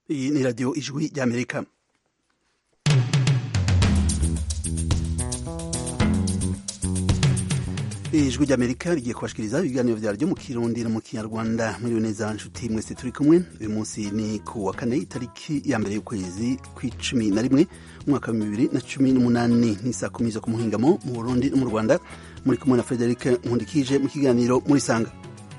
iyi ni radiyo ijwi ry'amerika ijwi ry'amerika rigiye kubashikiriza ibiganiro vyaryo mu kirundi no mu kinyarwanda muri neza nshuti mwese turi kumwe uyu munsi ni ku wa kane itariki ya mbere y'ukwezi kw'icumi na rimwe umwaka wa bibiri na cumi n'umunani n'isa kumi zo ku muhingamo mu burundi no mu rwanda muri kumwe na frederic nkundikije mu kiganiro muri sanga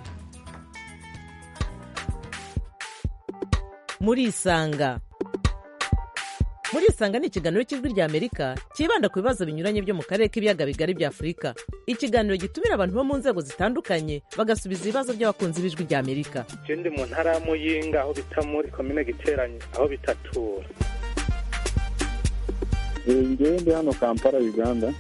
murisanga murisanga ni ikiganiro cy'ijwi rya amerika cyibanda ku bibazo binyuranye byo mu karere k'ibiyaga bigari bya afurika ikiganiro gitumira abantu bo mu nzego zitandukanye bagasubiza ibibazo by'abakunzi b'ijwi rya amerika je ndi mu ntara ya muyinga aho bita muri komine giteranye aho bitatura ngewe ndi hano kampala uganda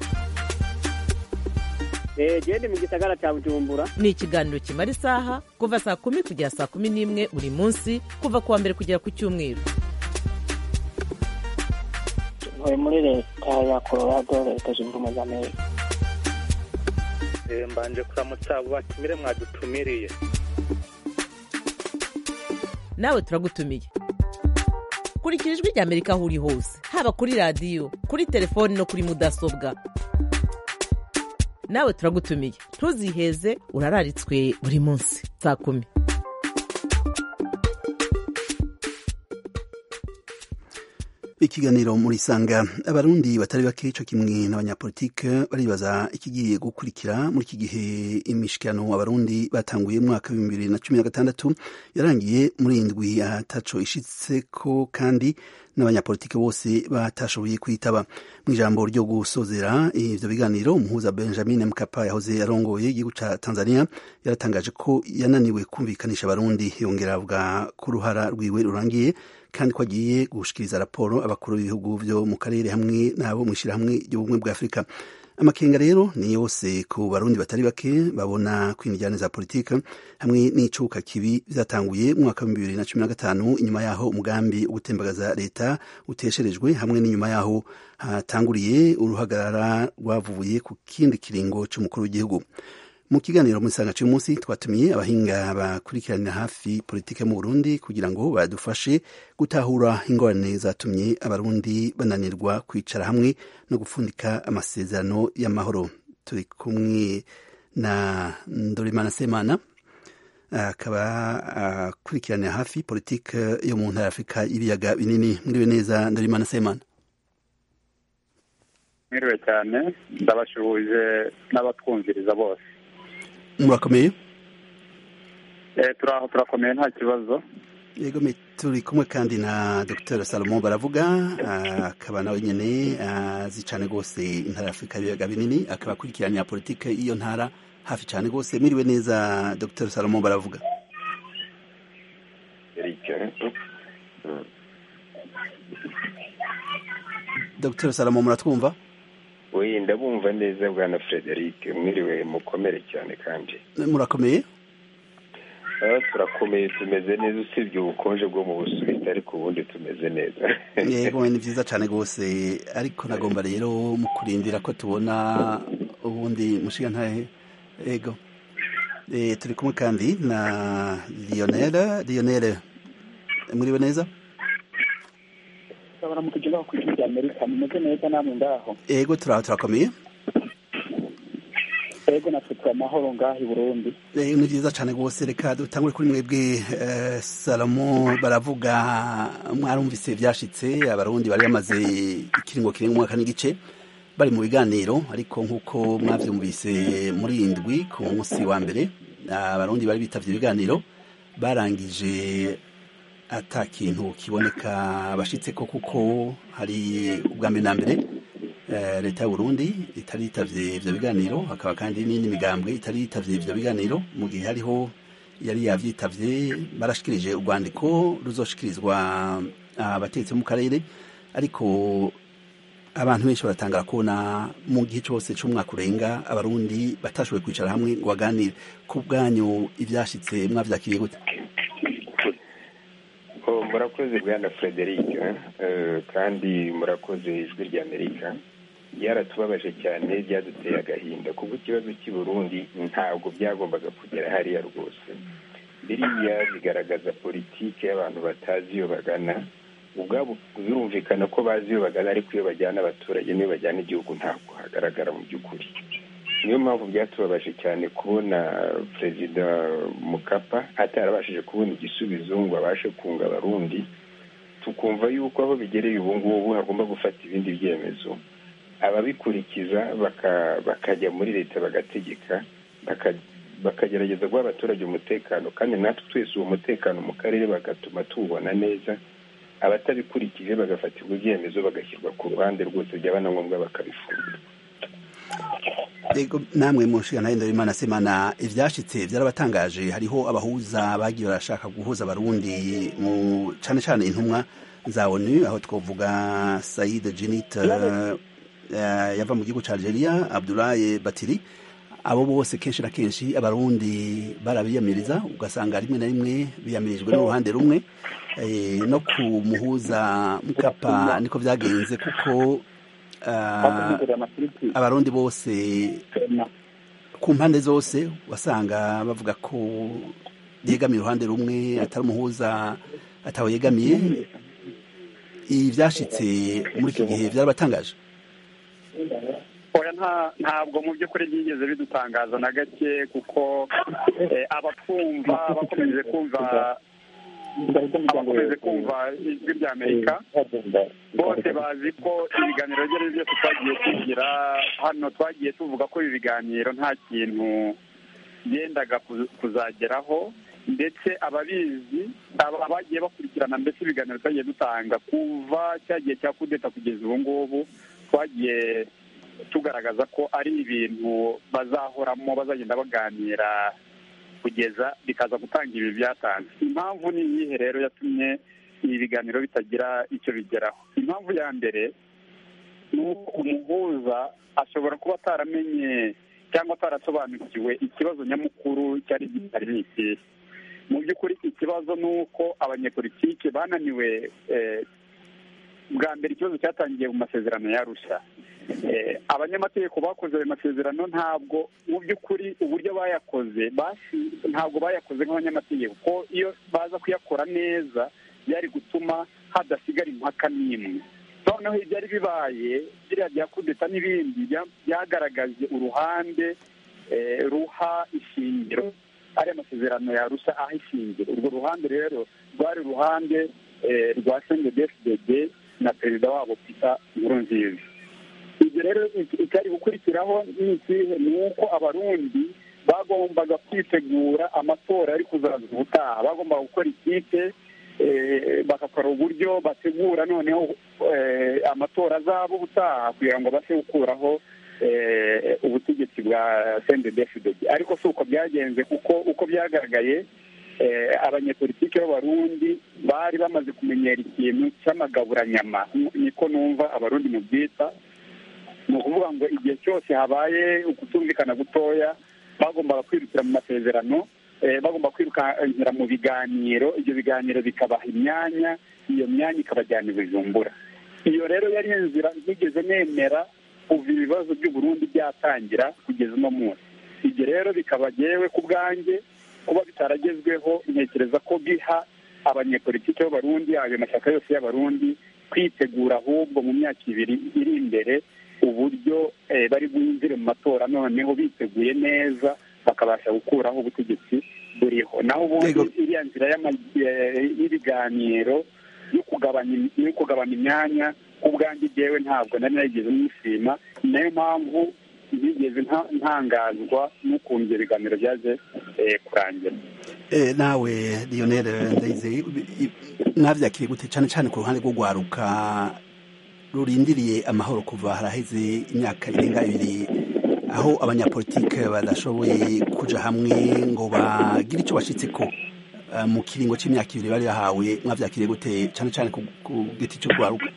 gende mu gisagara cya bujumbura ni ikiganiro kimara isaha kuva saa kumi kugera saa kumi n'imwe buri munsi kuva ku wa mbere kugera ku cyumweru ntuye muri leta ya colorado leta zunze ubumwe za amerika Eh, mbanje kuramutsa abo batumire mwadutumiriye nawe turagutumiye kurikira ijwi rya amerika aho uri hose haba kuri radiyo kuri telefoni no kuri mudasobwa nawe turagutumiye ntuziheze urararitswe buri munsi saa kumi ikiganiro muri sanga abarundi batari bake co kimwe n'abanyapolitike baribaza ikigiye gukurikira muri iki gihe imishikirano abarundi batanguye mu mwaka w'ibihumbi bibiri na cumi na gatandatu yarangiye muri indwi ataco ishitseko kandi n'abanyapolitike bose batashoboye kwitaba mu ijambo ryo gusozera ivyo biganiro umuhuza benjamin mkapa yahoze yarongoye igihugu ca tanzania yaratangaje ko yananiwe kumvikanisha abarundi yongera avuga ko uruhara rwiwe rurangiye kandi ko agiye gushikiriza raporo abakuru b'ibihugu vyo mu karere hamwe n'abo mw'ishirahamwe ry'ubumwe bwa afurika amakenga rero ni yose ku barundi batari bake babona ko injyane za politika hamwe n'icuka kibi vyatanguye mu mwaka wa bibiri na cumi na gatanu inyuma yaho umugambi wo gutembagaza leta utesherejwe hamwe n'inyuma yaho hatanguriye uruhagarara rwavuye ku kindi kiringo c'umukuru w'igihugu mu kiganiro mu isanga cy'umunsi twatumiye abahinga bakurikiranira hafi politike mu Burundi kugira ngo badufashe gutahura ingorane zatumye abarundi bananirwa kwicara hamwe no gupfundika amasezerano y'amahoro turi kumwe na Ndorimana Semana akaba akurikiranira hafi politike yo mu ntara Afurika y'ibiyaga binini mwiriwe neza Ndorimana Semana mwiriwe cyane ndabashuhuje n'abatwumviriza bose murakomeye Eh, turaho turakomeye nta kibazo yego me turi kumwe kandi na dr salomo baravuga ah, akaba nawe nyene azi cane rwose intara ya afurika y'ibiyaga binini akaba akurikiranira politike y'iyo ntara hafi cane rwose mwiriwe neza dr salomo baravuga dr salomo muratwumva we ndabumva neza bwana frederic mwiriwe mukomere cyane kandi murakomeye Ah, turakomeye tumeze neza usibye ubukonje bwo mu busuwisi ariko ubundi tumeze neza yego ni vyiza cane rwose ariko nagomba rero mu kurindira ko tubona ubundi mushiga ntahe yego e, turi kumwe kandi na lionel lionel mwiriwe neza urabona mu kujya ku ijwi rya amerika mumeze neza namwe ngaho yego turaho turakomeye ego natwe turi amahoro ngaho i burundi Eh, ni vyiza cane rwose reka dutangure kuri mwebwe eh, salomo baravuga mwarumvise vyashitse abarundi bari bamaze ikiringo kirenga umwaka n'igice bari mu biganiro ariko nk'uko mwavyumvise muri iyi ndwi ku munsi wa mbere abarundi bari bitavye ibiganiro barangije ata kintu kiboneka bashitseko kuko hari ubwa mbere na mbere eh, leta y'u Burundi itari yitavye ivyo biganiro hakaba kandi n'indi migambwe itari yitavye ivyo biganiro mu gihe hariho yari yavyitavye barashikirije urwandiko ruzoshikirizwa abategetsi bo mu karere ariko abantu benshi baratangara kubona mu gihe cose c'umwaka urenga abarundi batashoboye kwicara hamwe ngo baganire ku bwanyu ivyashitse mwavyakiriye gute Oh, murakoze bwana frederic eh, kandi murakoze ijwi rya amerika byaratubabaje cyane byaduteye agahinda kuko ikibazo cy'i burundi ntabwo byagombaga kugera hariya rwose biriya bigaragaza politiki y'abantu batazi iyo bagana ubwabo birumvikana ko bazi iyo bagana ariko iyo bajyana abaturage n'iyo bajyana igihugu ntabwo hagaragara mu by'ukuri niyo mpamvu byatubabaje cyane kubona perezida mukapa atarabashije kubona igisubizo ngo abashe kunga abarundi tukumva yuko aho bigereye ubu ngubu hagomba gufata ibindi byemezo ababikurikiza bakajya muri leta bagategeka bakagerageza guha abaturage umutekano kandi natwe twese uwo mutekano mu karere bagatuma tuwubona neza abatabikurikije bagafatirwa ibyemezo bagashyirwa ku ruhande rwose byaba na ngombwa bakabifungura namwe mu nshingano y'indabimana semana ibyashyitse byarabatangaje hariho abahuza bagiye barashaka guhuza abarundi mu cyane cyane intumwa za onu aho twavuga sayide jenite yava mu gihugu cya algeria abdulaye batiri abo bose kenshi na kenshi abarundi barabiyamiriza ugasanga rimwe na rimwe biyamirijwe n'uruhande rumwe no ku muhuza mukapa niko byagenze kuko abarundi bose ku mpande zose wasanga bavuga ko yegamiye uruhande rumwe atari umuhuza atawe yegamiye ibi byashyitse muri iki gihe byarabatangaje ntabwo mu by'ukuri byigeze bidutangaza na gake kuko abatwumva bakomeje kumva abakomeje kumva ijwi rya amerika bose bazi ko ibiganiro ibyo ari byo byose twagiye tugira hano twagiye tuvuga ko ibi biganiro nta kintu byendaga kuzageraho ndetse ababizi abagiye bakurikirana mbese ibiganiro twagiye dutanga kuva cya gihe cya kudeta kugeza ubu ngubu twagiye tugaragaza ko ari ibintu bazahoramo bazagenda baganira kugeza bikaza gutanga ibi byatanze impamvu ni iyihe rero yatumye ibi biganiro bitagira icyo bigeraho impamvu ya mbere ni uko umuhuza ashobora kuba ataramenye cyangwa atarasobanukiwe ikibazo nyamukuru cyari gihari ni ikihe mu by'ukuri ikibazo ni uko abanyepolitike bananiwe bwa mbere ikibazo cyatangiye mu masezerano yarusha abanyamategeko bakoze ayo masezerano ntabwo mu by'ukuri uburyo bayakoze ntabwo bayakoze nk'abanyamategeko ko iyo baza kuyakora neza byari gutuma hadasigara impaka n'imwe noneho ibyari bibaye biriya bya kudeta n'ibindi byagaragaje uruhande ruha ishingiro ariya masezerano yarusha aho ishingiro urwo ruhande rero rwari uruhande rwa sendedefudede na perezida wabo pita nkurunziza ibyo rero icyari gukurikiraho ni ikihe ni uko abarundi bagombaga kwitegura amatora ari kuzaza ubutaha bagombaga gukora ikipe bagakora uburyo bategura noneho amatora azaba ubutaha kugira ngo base gukuraho ubutegetsi bwa sendedefudede ariko si uko byagenze kuko uko byagaragaye abanyepolitike b'abarundi bari bamaze kumenyera ikintu cy'amagaburanyama niko numva abarundi mu byita ni ukuvuga ngo igihe cyose habaye ukutumvikana gutoya bagombaga kwirukira mu masezerano bagomba kwirukankira mu biganiro ibyo biganiro bikabaha imyanya iyo myanya ikabajyana i bujumbura iyo rero yari inzira ntigeze nemera kuva ibibazo by'uburundi byatangira kugeza uno munsi ibyo rero bikaba yewe ku bwanjye kuba bitaragezweho ntekereza ko biha abanyepolitiki b'abarundi ayo mashyaka yose y'abarundi kwitegura ahubwo mu myaka ibiri iri imbere uburyo bari bwinjire mu matora noneho biteguye neza bakabasha gukuraho ubutegetsi buriho naho ubundi iriya nzira y'ibiganiro yo kugabanya imyanya ubwanjye byewe ntabwo nari narigeze nishima ni nayo mpamvu ntigeze ntangazwa n'ukuntu ibyo biganiro byaje kurangira nawe lionel ndayizeye mwabyakiriye gute cyane cyane ku ruhande rwo rwaruka rurindiriye amahoro kuva haraheze imyaka irenga ibiri aho abanyapolitike badashoboye kuja hamwe ngo bagire icyo bashyitse ko mu kiringo cy'imyaka ibiri bari bahawe mwabyakiriye gute cyane cyane ku giti cyo rwaruka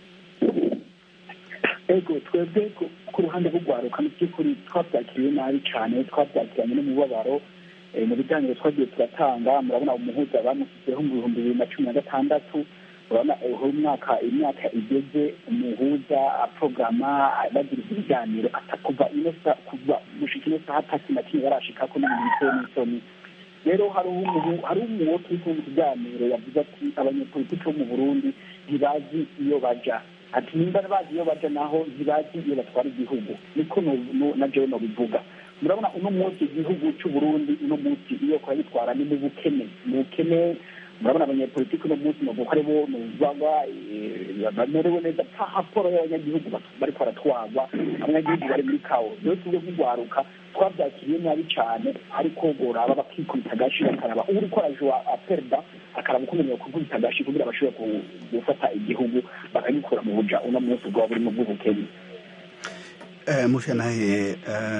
ego twebwe ku ruhande rw'urwaruka mu by'ukuri twabyakiriye nabi cyane twabyakiranye n'umubabaro mu biganiro twagiye turatanga murabona umuhuza bamushyizeho mu bihumbi bibiri na cumi na gatandatu urabona aho umwaka imyaka igeze umuhuza porogama bagira ibiganiro kuva ino kuva gushika ino saha atatu na kimwe barashika ko n'ibintu bitewe n'isoni rero hari uwo turi kumva ikiganiro yavuze ati abanyepolitiki bo mu burundi ntibazi iyo baja ati nimba bazi iyo baja naho ntibazi iyo batwara igihugu niko na jewe nobivuga murabona uno munsi igihugu cy'uburundi uno munsi iyo kuragitwara ni mu bukene mu bukene murabona abanyepolitiki uno munsi novuga ari bo nuzagwa bamerewe neza nta raporo y'abanyagihugu bariko baratwarwa abanyagihugu bari muri kawo rero tubwe nk'urwaruka twabyakiriye nabi cyane ariko boraba bakikubita agashi bakaraba uri ko araje aperda akaraba ukuntu kukubita agashi kugira bashobore gufata igihugu bakagikura mu buja uno munsi bwaba burimo bw'ubukene mushanahe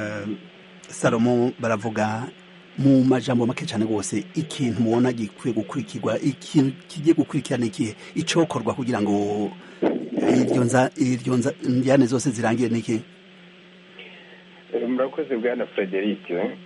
salomo baravuga mu majambo make cyane rwose ikintu mubona gikwiye gukurikirwa ikintu kigiye gukurikirana ikihe icokorwa kugira ngo iryo njyane zose zirangire n'iki murakoze bwana frederic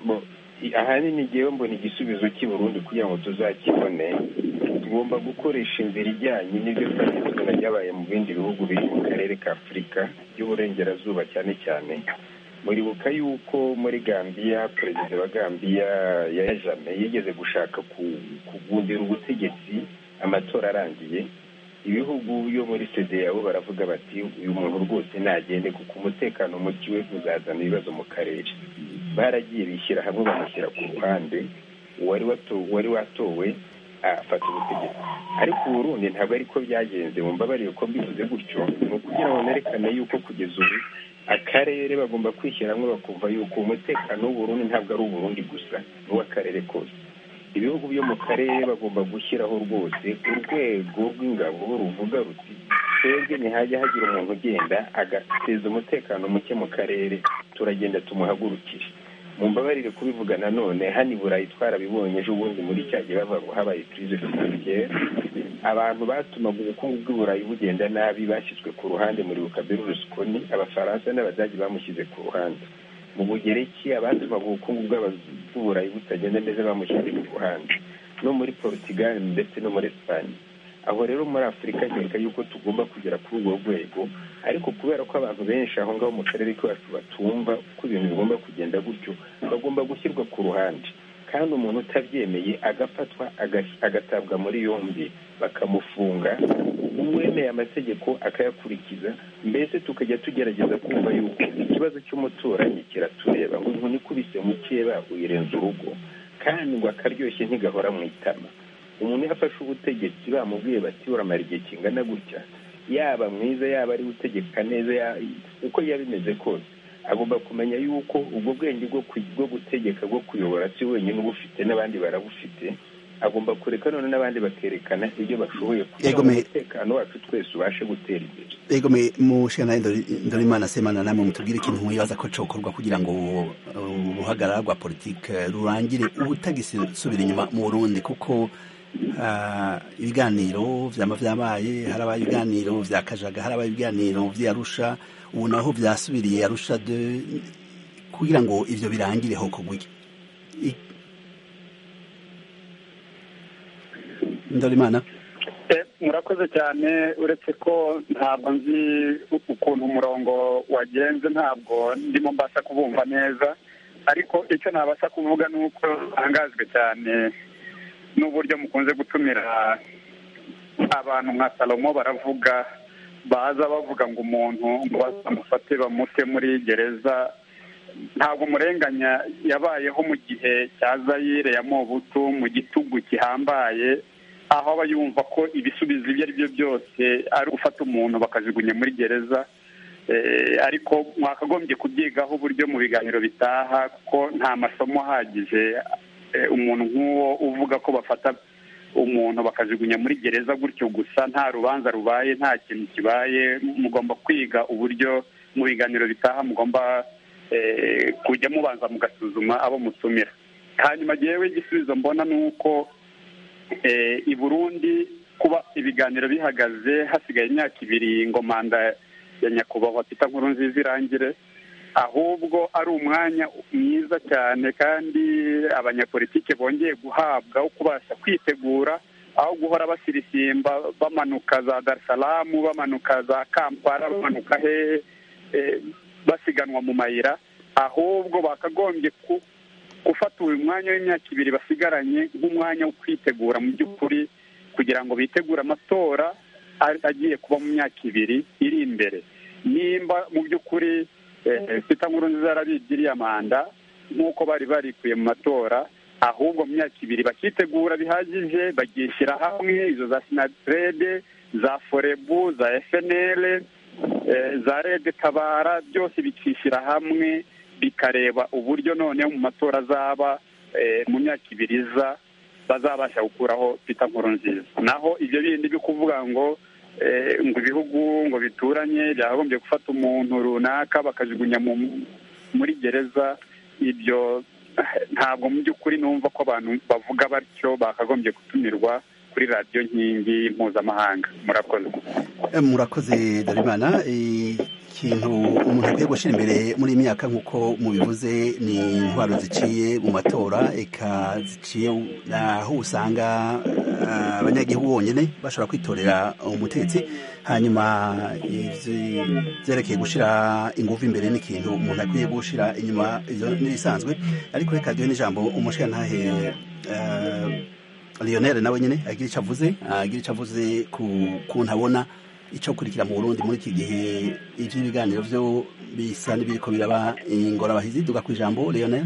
ahanini ngewe mbona igisubizo cy'i burundi kugira ngo tuzakibone tugomba gukoresha inzira ijyanye n'ibyo twagiye tubona byabaye mu bindi bihugu biri mu karere ka afurika by'uburengerazuba cyane cyane muribuka yuko muri gambiya perezida wa gambiya ya jame yigeze gushaka kugundira ubutegetsi amatora arangiye ibihugu byo muri sedeyawo baravuga bati uyu muntu rwose nagende kuko umutekano muke we uzazana ibibazo mu karere baragiye bishyira hamwe bamushyira ku ruhande uwari watowe afata ubutegetsi ariko uburundi ntabwo ariko byagenze mu mbabarire ko mbivuze gutyo ni ukugira ngo nerekane yuko kugeza ubu akarere bagomba kwishyira hamwe bakumva yuko umutekano w'uburundi ntabwo ari uburundi gusa n'uw'akarere kose ibihugu byo mu karere bagomba gushyiraho rwose urwego rw'ingabo ruvuga ruti twebwe ntihajya hagira umuntu ugenda agateza umutekano muke mu karere turagenda tumuhagurukire mu mbabarire kubivuga nanone hano i burayi twarabibonye ejo bundi muri cya gihe bava ngo habaye kirize finansiyeri abantu batumaga ubukungu bw'i burayi bugenda nabi bashyizwe ku ruhande muri bukabiri rusukoni abafaransa n'abadage bamushyize ku ruhande mu bugereki abatumaga ubukungu bw'uburayi butagenda neza bamushyize ku ruhande no muri portugal ndetse no muri esipanye aho rero muri afurika nkeka yuko tugomba kugera kuri urwo rwego ariko kubera ko abantu benshi aho ngaho mu karere kacu batumva uko ibintu bigomba kugenda gutyo bagomba gushyirwa ku ruhande kandi umuntu utabyemeye agafatwa agatabwa muri yombi bakamufunga uwemeye amategeko akayakurikiza mbese tukajya tugerageza kumva yuko ikibazo cy'umuturanyi kiratureba ngo inkoni ikubise mu cyeba uyirenza urugo kandi ngo akaryoshye ntigahora mu itama umuntu iyo afashe ubutegetsi bamubwiye bati uramara igihe kingana gutya yaba mwiza yaba ari utegeka neza uko yaba bimeze kose agomba kumenya yuko ubwo bwenge bwo gutegeka bwo kuyobora si wenyine ubufite n'abandi barabufite agomba kureka none n'abandi bakerekana ibyo bashoboye kugira ngo umutekano wacu twese ubashe gutera imbere ego me mushana ndorimana semana namwe mutubwire ikintu mwibaza ko cokorwa kugira ngo uruhagarara rwa politike rurangire ubutagisubira inyuma mu burundi kuko ibiganiro vyama vyabaye harabaye ibiganiro vya kajaga harabaye ibiganiro vy'arusha ubu naho vyasubiriye arusha de kugira ngo ivyo birangire hoko gwiki ndorimana murakoze cyane uretse ko ntabwo nzi ukuntu umurongo wagenze ntabwo ndimo mbasha kubumva neza ariko icyo nabasha kuvuga ni uko ntangajwe cyane n'uburyo mukunze gutumira abantu nka salomo baravuga baza bavuga ngo umuntu ngo bazamufate bamute muri gereza ntabwo umurenganya yabayeho mu gihe cya zayire ya mobutu mu gitugu gihambaye aho aba yumva ko ibisubizo ibyo ari byo byose ari gufata umuntu bakajugunya muri gereza ariko mwakagombye kubyigaho uburyo mu biganiro bitaha kuko nta masomo ahagije umuntu nk'uwo uvuga ko bafata umuntu bakajugunya muri gereza gutyo gusa nta rubanza rubaye nta kintu kibaye mugomba kwiga uburyo mu biganiro bitaha mugomba kujya mubanza mugasuzuma abo mutumira hanyuma yewe igisubizo mbona ni uko i burundi kuba ibiganiro bihagaze hasigaye imyaka ibiri ngo manda ya nyakubahwa pita nkuru nziza irangire ahubwo ari umwanya mwiza cyane kandi abanyapolitike bongeye guhabwa wo kubasha kwitegura aho guhora basirisimba bamanuka za darisaramu bamanuka za kampala bamanuka hehe basiganwa mu mayira ahubwo bakagombye gufata uyu mwanya w'imyaka ibiri basigaranye nk'umwanya wo kwitegura mu by'ukuri kugira ngo bitegure amatora agiye kuba mu myaka ibiri iri imbere nimba mu by'ukuri sita nkuru nziza yarabigiriye amanda nk'uko bari barikuye mu matora ahubwo mu myaka ibiri bakitegura bihagije bagishyira hamwe izo za sinatirede za forebu za efenere za rede tabara byose bikishyira hamwe bikareba uburyo noneho mu matora azaba mu myaka ibiri iza bazabasha gukuraho pita nkuru nziza naho ibyo bindi byo kuvuga ngo ngo ibihugu ngo bituranye byakagombye gufata umuntu runaka bakajugunya muri gereza ibyo ntabwo mu by'ukuri numva ko abantu bavuga batyo bakagombye gutumirwa kuri radiyo nkingi mpuzamahanga murakoze murakoze darimana ikintu umuntu akwiye gushyira imbere muri iyi myaka nk'uko mubivuze ni intwaro ziciye mu matora eka ziciye aho usanga abanyagihugu bonyine bashobora kwitorera umutetsi hanyuma byerekeye gushyira ingufu imbere n'ikintu umuntu akwiye gushyira inyuma n'ibisanzwe ariko reka duhe n'ijambo umushirantahe Lionel nawe nyine agira icyo avuze agira icyo avuze ku kuntu abona icyo kurikira mu Burundi muri iki gihe iby'ibiganiro byo bisa n'ibiriko biraba ingorabahizi duga ku ijambo Lionel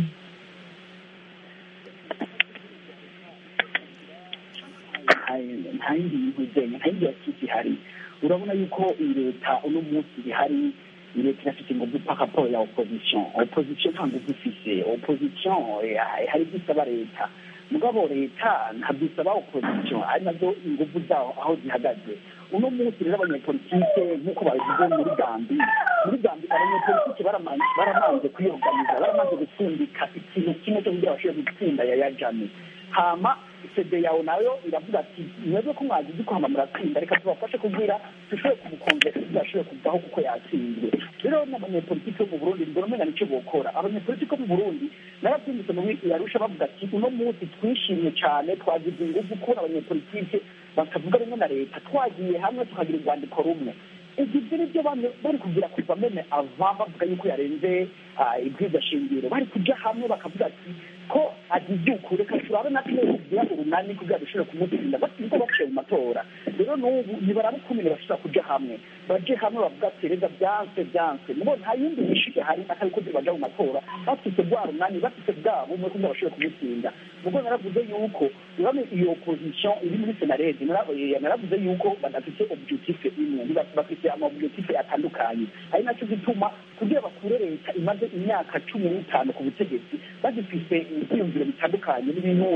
nta yindi bintu zenye nta yindi yakiki ihari urabona yuko iyi leta uno munsi ihari iyi leta irafite ingufu pakaporo ya opposition opposition nta ngufu ifise opposition hari ibyo isaba leta mugabo leta ntabwo isaba opposition ari nazo ingufu zaho aho zihagaze uno munsi rero abanyepolitike nk'uko babivuze muri gambi muri gambi abanyepolitike baramanze kwiyoganiza baramanze gupfundika ikintu kimwe cyo kugira bashobore gutsinda yaya jami hama sede yawe nayo iravuga ati mwebwe ko mwagize ko hama muratsinda reka tubafashe kugira dushobore kumukongera tudashobore kuvaho kuko yatsinzwe rero n'abanyepolitike bo mu burundi mbona umenya nicyo bokora abanyepolitike bo mu burundi narabyumvise mu yarusha bavuga ati uno munsi twishimye cyane twagize ingufu kubona abanyepolitike bakavuga rimwe na leta twagiye hamwe tukagira urwandiko rumwe ibyo ni byo bari kugira kuva mene ava bavuga yuko yarenze ibwiza shingiro bari kujya hamwe bakavuga ati ko agize uku reka turabe natwe kugira urunani kugira dushobore kumutsinda batsinze baciye mu matora rero n'ubu nibarabe ukuntu bashobora kujya hamwe baje hamwe bavuga ati reza byanse byanse mubo nta yindi nyinshi ihari atari ko baja mu matora bafite bwa runani bafite bwa bumwe kugira bashobore kumutsinda mugo naravuze yuko urabona iyo opposition iri muri senarede naravuze yuko badafite objectif imwe bafite amaobjectif atandukanye ari nacyo gituma kugira bakure leta imaze imyaka cumi n'itanu ku butegetsi bagifise ibyiyumviro bitandukanye n'ibintu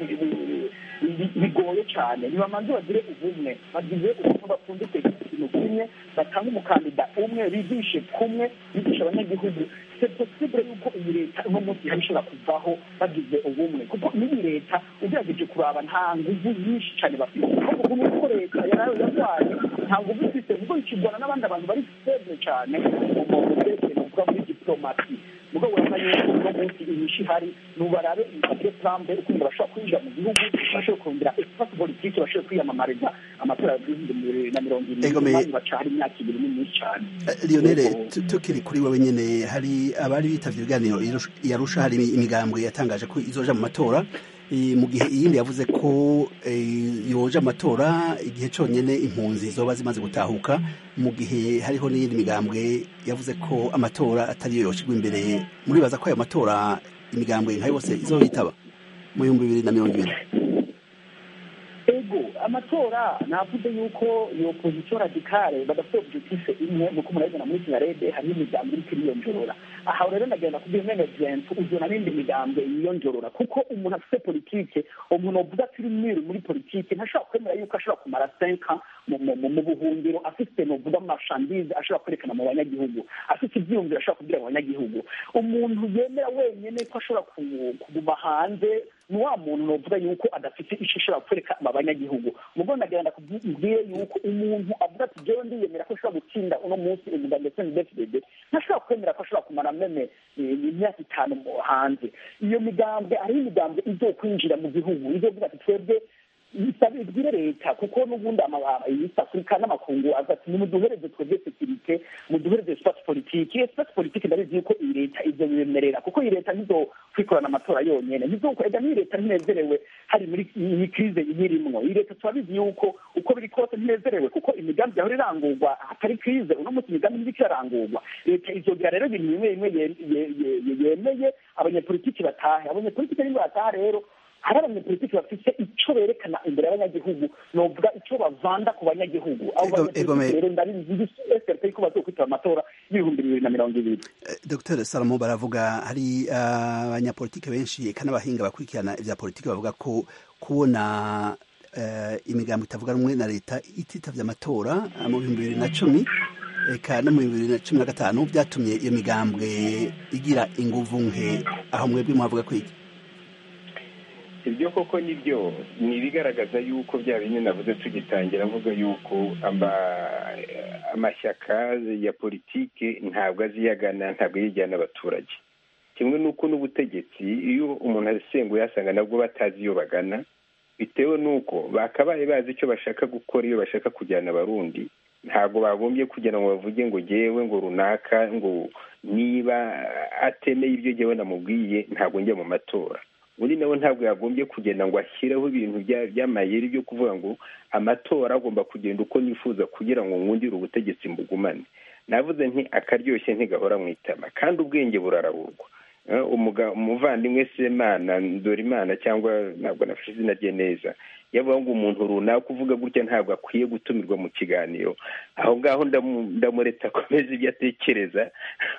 bigoye cyane ntibamanze bagire ubumwe bagize ubumwe bapfundike ikintu kimwe batanga umukandida umwe bigishe kumwe bigisha abanyagihugu c'est possible yuko iyi leta uno munsi ihari ishobora kuvaho bagize ubumwe kuko n'iyi leta ugerageje kuraba nta nguvu nyinshi cyane bafite ahubwo ubumwe kuko leta yarwaye nta nguvu ifite kuko ikigwana n'abandi abantu bari feble cyane mu byerekeye uvuga muri diplomasi mugabo urabona yuko uno munsi inyinshi ihari nubarabe ibipapuro trampe ukuntu bashobora kwinjira mu gihugu bashobora kongera espace politike bashobora kwiyamamariza amatora ya bibiri na mirongo irindwi baca hari imyaka ibiri ni myinshi cyane lionel tukiri kuri wowe nyine hari abari bitavye ibiganiro yarusha hari imigambwe yatangaje ko izoja mu matora mu gihe iyindi yavuze ko yoja amatora igihe cyonyine impunzi zoba zimaze gutahuka mu gihe hariho n'iyindi migambwe yavuze ko amatora atariyo yoshirwa imbere muribaza ko ayo matora imigambwe nka yose izoyitaba mu bihumbi bibiri na mirongo ibiri ego amatora navuze yuko iyo opozisiyo radikale badafite objectif imwe nuko murabibona muri sinarede hariho imigambi iriko iriyonjorora aha rero ndagenda kubwira mwene viyentu uzona n'indi migambwe yiyonjorora kuko umuntu afite politike umuntu avuga ati uri mwiru muri politike ntashobora kwemera yuko ashobora kumara senka mu buhungiro afite novuga amashandize ashobora kwerekana mu banyagihugu afite ibyiyumviro ashobora kubwira abanyagihugu umuntu yemera wenyine ko ashobora kuguma hanze ni wa muntu novuga yuko adafite icyo ashobora kwereka abanyagihugu mugo ndagenda kubwire yuko umuntu avuga ati jewe ndiyemera ko ashobora gutsinda uno munsi umuga ndetse n'idefidede ntashobora kwemera ko ashobora kumara meme imyaka itanu hanze iyo migambwe hariho imigambwe izokwinjira mu gihugu izovuga ati twebwe ibwire leta kuko n'ubundi east africa n'amakungu aza ati nimuduhereze twebwe sekirite muduhereze espace politike espace politike ndabizi yuko iyi leta ivyo bibemerera kuko iyi leta ntizo kwikorana amatora yonyene ega n'iyi leta ntinezerewe hari muri iyi krize iyirimwo iyi leta turabizi yuko uko biri kose ntinezerewe kuko imigambi yahora irangurwa hatari krize uno munsi imigambi ntiriko irarangurwa leta izogira rero ibintu bimwe bimwe yemeye abanyepolitiki batahe abanyepolitiki nibo bataha rero hari abanyepolitiki bafite icyo berekana imbere y'abanyagihugu novuga icyo bavanda ku banyagihugu abo banyepolitiki rero ndabizi srp ko bazokwitaba amatora y'ibihumbi bibiri na mirongo ibiri dr salomo baravuga hari abanyapolitiki benshi eka n'abahinga bakurikirana ivya politiki bavuga ko kubona imigambo itavuga rumwe na leta ititavye amatora mu bihumbi bibiri na cumi eka no mu bibiri na cumi na gatanu byatumye iyo migambwe igira inguvu nke aho mwebwe muhavuga ko iki ibyo koko nibyo ni ibigaragaza yuko bya bindi navuze tugitangira avuga yuko amashyaka ya politike ntabwo aziyagana ntabwo yijyana abaturage kimwe n'uko n'ubutegetsi iyo umuntu asenguye asanga nabwo batazi iyo bagana bitewe n'uko bakabaye bazi icyo bashaka gukora iyo bashaka kujyana abarundi ntabwo bagombye kugira ngo bavuge ngo ngewe ngo runaka ngo niba atemeye ibyo ngewe namubwiye ntabwo njya mu matora undi nawe ntabwo yagombye kugenda ngo ashyireho ibintu by'amayeri byo kuvuga ngo amatora agomba kugenda uko nifuza kugira ngo ngundire ubutegetsi mbugumane navuze nti akaryoshye ntigahora mu itama kandi ubwenge burarahurwa umuvandimwe semana imana cyangwa ntabwo nafashe izina rye neza yavuga ngo umuntu runaka uvuga gutya ntabwo akwiye gutumirwa mu kiganiro aho ngaho ndamureta akomeza ibyo atekereza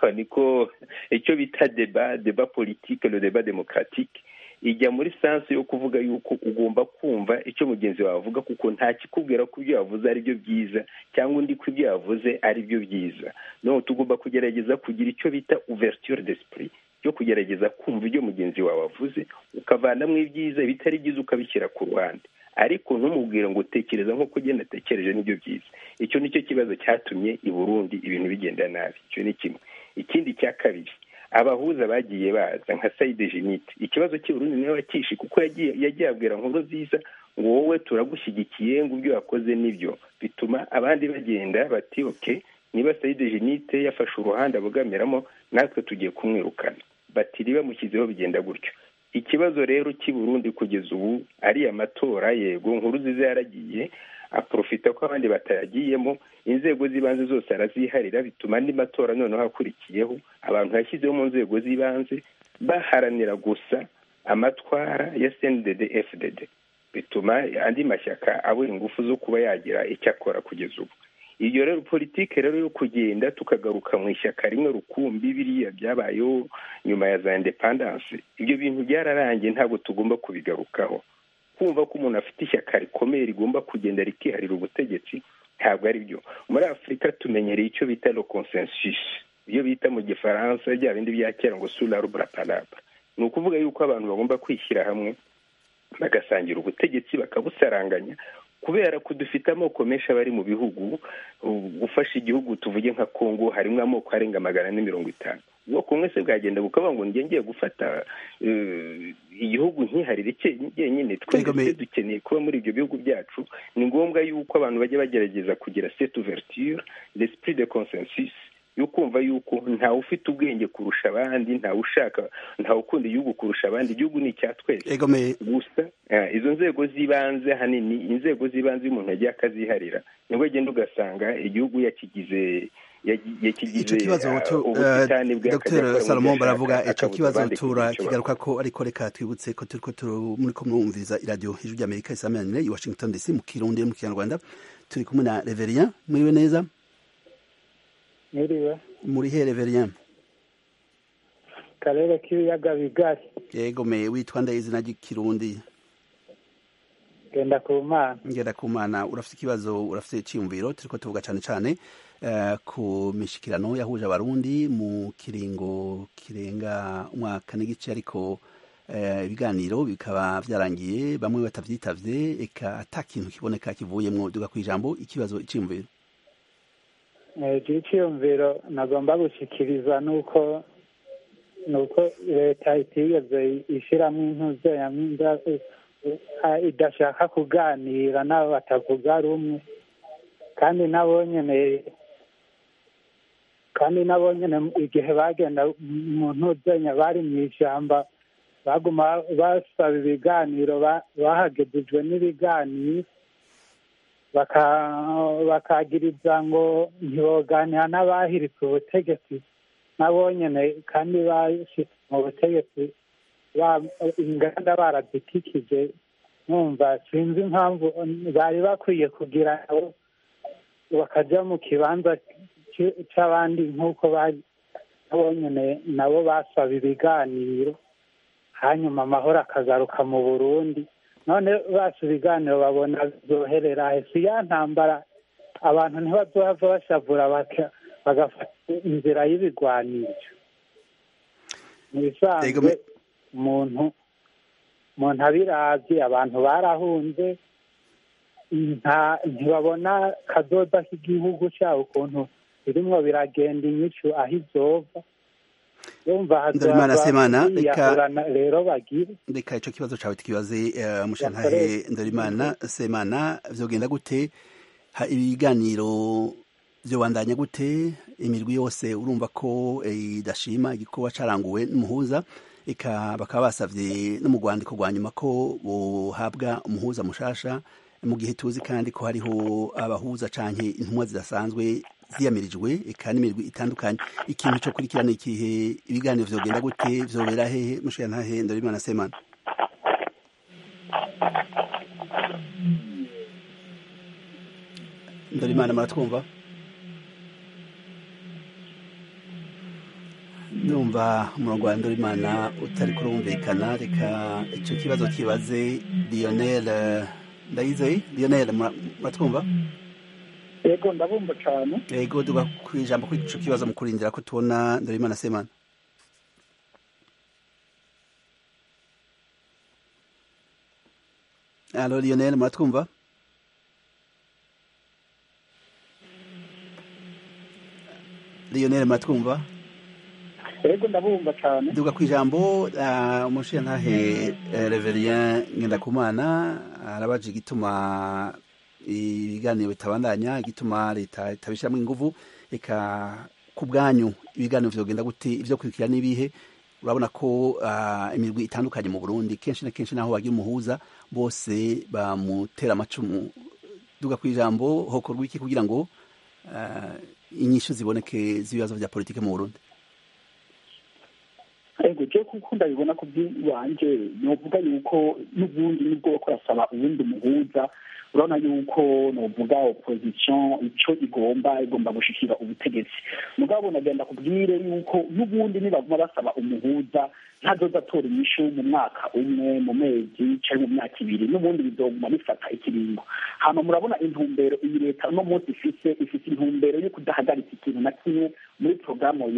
niko icyo bita deba deba politike le deba demokaratike ijya muri sansi yo kuvuga yuko ugomba kumva icyo mugenzi wawe avuga kuko nta kikubwira ko ibyo yavuze ari byo byiza cyangwa undi ko ibyo yavuze ari byo byiza no tugomba kugerageza kugira icyo bita ouverture d'esprit yo kugerageza kumva ibyo mugenzi wawe avuze ukavanamo ibyiza ibitari byiza ukabishyira ku ruhande ariko ntumubwire ngo utekereza nk'uko ugenda atekereje n'ibyo byiza icyo nicyo kibazo cyatumye i burundi ibintu bigenda nabi icyo ni kimwe ikindi cya kabiri abahuza bagiye baza nka sayide jenite ikibazo cy'uburundi niwe wakishi kuko yagiye abwira nkuru nziza ngo wowe turagushyigikiye ngo ibyo wakoze nibyo bituma abandi bagenda bati oke niba sayide jenite yafashe uruhande abogamiramo natwe tugiye kumwirukana batiri bamushyizeho bigenda gutyo ikibazo rero cy'i burundi kugeza ubu ari amatora yego nkuru nziza yaragiye aprofita ko abandi batayagiyemo inzego z'ibanze zose araziharira bituma andi matora noneho akurikiyeho abantu yashyizeho mu nzego z'ibanze baharanira gusa amatwara ya cndd fdd bituma andi mashyaka abura ingufu zo kuba yagira icyo akora kugeza ubu iyo rero politike rero yo kugenda tukagaruka mu ishyaka rimwe rukumbi biriya byabayeho nyuma ya za indepandanse ibyo bintu byararangiye ntabwo tugomba kubigarukaho kumva ko umuntu afite ishyaka rikomeye rigomba kugenda rikiharira ubutegetsi ntabwo ari byo muri afurika tumenyereye icyo bita lo consensus iyo bita mu gifaransa bya bindi bya kera ngo sura ruburaparaba ni ukuvuga yuko abantu bagomba kwishyira hamwe bagasangira ubutegetsi bakabusaranganya kubera ko dufite amoko menshi aba ari mu bihugu gufasha igihugu tuvuge nka kongo harimo amoko arenga magana ane mirongo itanu ubwoko bumwe se bwagenda bukavuga ngo njye ngiye gufata igihugu ntiharire cyenyine twese dukeneye kuba muri ibyo bihugu byacu ni ngombwa yuko abantu bajya bagerageza kugira cette ouverture l'esprit de consensus yo kumva yuko ntawe ufite ubwenge kurusha abandi ntawe ushaka ntawe ukunda igihugu kurusha abandi igihugu ni icya twese gusa izo nzego z'ibanze ahanini inzego z'ibanze iyo umuntu yagiye akaziharira nibwo agenda ugasanga igihugu yakigize icyo kibazo dr salomo baravuga icyo kibazo turakigaruka ko ariko reka twibutse ko turi ko muri ko mwumviriza iradiyo hejuru ry'amerika isamanire i washington dc mu kirundi no mu kinyarwanda turi kumwe na reveria muriwe neza Mwiriwe. muri he reveria karere k'ibiyaga bigari yego me witwa ndaye izina ry'ikirundi genda ku mana ngenda ku mana urafite ikibazo urafite icyiyumviro turiko tuvuga cyane cyane ku mishikirano yahuje abarundi mu kiringo kirenga umwaka n'igice ariko ibiganiro bikaba byarangiye bamwe batabyitavye eka ata kintu kiboneka kivuyemwo duga ku ijambo ikibazo icyiyumviro icyiyumviro nagomba gushikiriza nuko nuko leta itigeze ishyiramo intuze eh, idashaka kuganira n'abo batavuga rumwe kandi nabo nyene kandi nabo nyene igihe bagenda mu ntuzenya bari mu ishyamba baguma basaba ibiganiro ba- bahagejejwe n'ibiganiro baka- bakagiriza ngo ntiboganira n'abahiritse ubutegetsi nabo nyene kandi bashitse mu butegetsi ba- inganda barazikikije numva sinzi impamvu bari bakwiye kugira nabo bakaja mu kibanza c- c'abandi nk'uko bari nabo nyene nabo basaba ibiganiro hanyuma amahoro akagaruka mu burundi none basi ibiganiro babona bizoherera he si ya ntambara abantu ntibazohava bashavura baka- bagafata inzira y'ibigwanisho mu bisanzwe Ego me- umuntu umuntu abiravye abantu barahunze nta ntibabona kazoza k'igihugu cyabo ukuntu birimwo biragenda inyishu aho izova yumva Ndarimana Semana, reka- kwiyahurana rero bagire reka ico kibazo cawe tukibaze uh, mushantahe Ndorimana Semana vyogenda gute ha ibiganiro vyobandanya gute imirwi yose urumva ko eh, idashima igikorwa caranguwe n'umuhuza eka bakaba basavye no mu rwandiko rwa nyuma ko bohabwa umuhuza mushasha mu gihe tuzi kandi ko hariho abahuza canke intumwa zidasanzwe ziyamirijwe eka n'imirwi itandukanye ikintu co kurikirana ikihe ibiganiro vyogenda gute vyobera hehe mushantahe Ndorimana Semana Ndorimana muratwumva numva umurongo wa Ndorimana utari kurumvikana reka ico kibazo kibaze Lionel eh, Ndayizeye Lionel mura- muratwumva yego ndabumva cyane yego duga kwijambo kuri ico kibazo mu kurindira ko tubona Ndorimana Semana Allo Lionel muratwumva Lionel muratwumva yego ndabumva cyane duga ku ijambo uh, umushiyantahe uh, reverien ngendakumana arabaje igituma ibiganiro bitabandanya igituma leta itabishyiramo inguvu reka ku bwanyu ibiganiro vyogenda gute ivyo kurikira n'ibihe urabona ko uh, imirwi itandukanye mu burundi kenshi na kenshi naho bagira umuhuza bose bamutera amacumu duga ku ijambo hokorwa iki kugira ngo uh, inyishu ziboneke z'ibibazo vya politike mu burundi yego je kuko ndabibona ku bw'iwanje novuga yuko n'ubundi nibwo bako rasaba uwundi muhuza urabona yuko novuga opposition ico igomba igomba gushikira ubutegetsi mugabo nagenda kubwire yuko n'ubundi nibaguma basaba umuhuza ntazoza atora inyishu mu mwaka umwe mu mezi canke mu myaka ibiri n'ubundi bizoguma bifata ikiringo hama murabona intumbero iyi leta uno munsi ifise ifise intumbero yo kudahagarika ikintu na kimwe muri porogaramu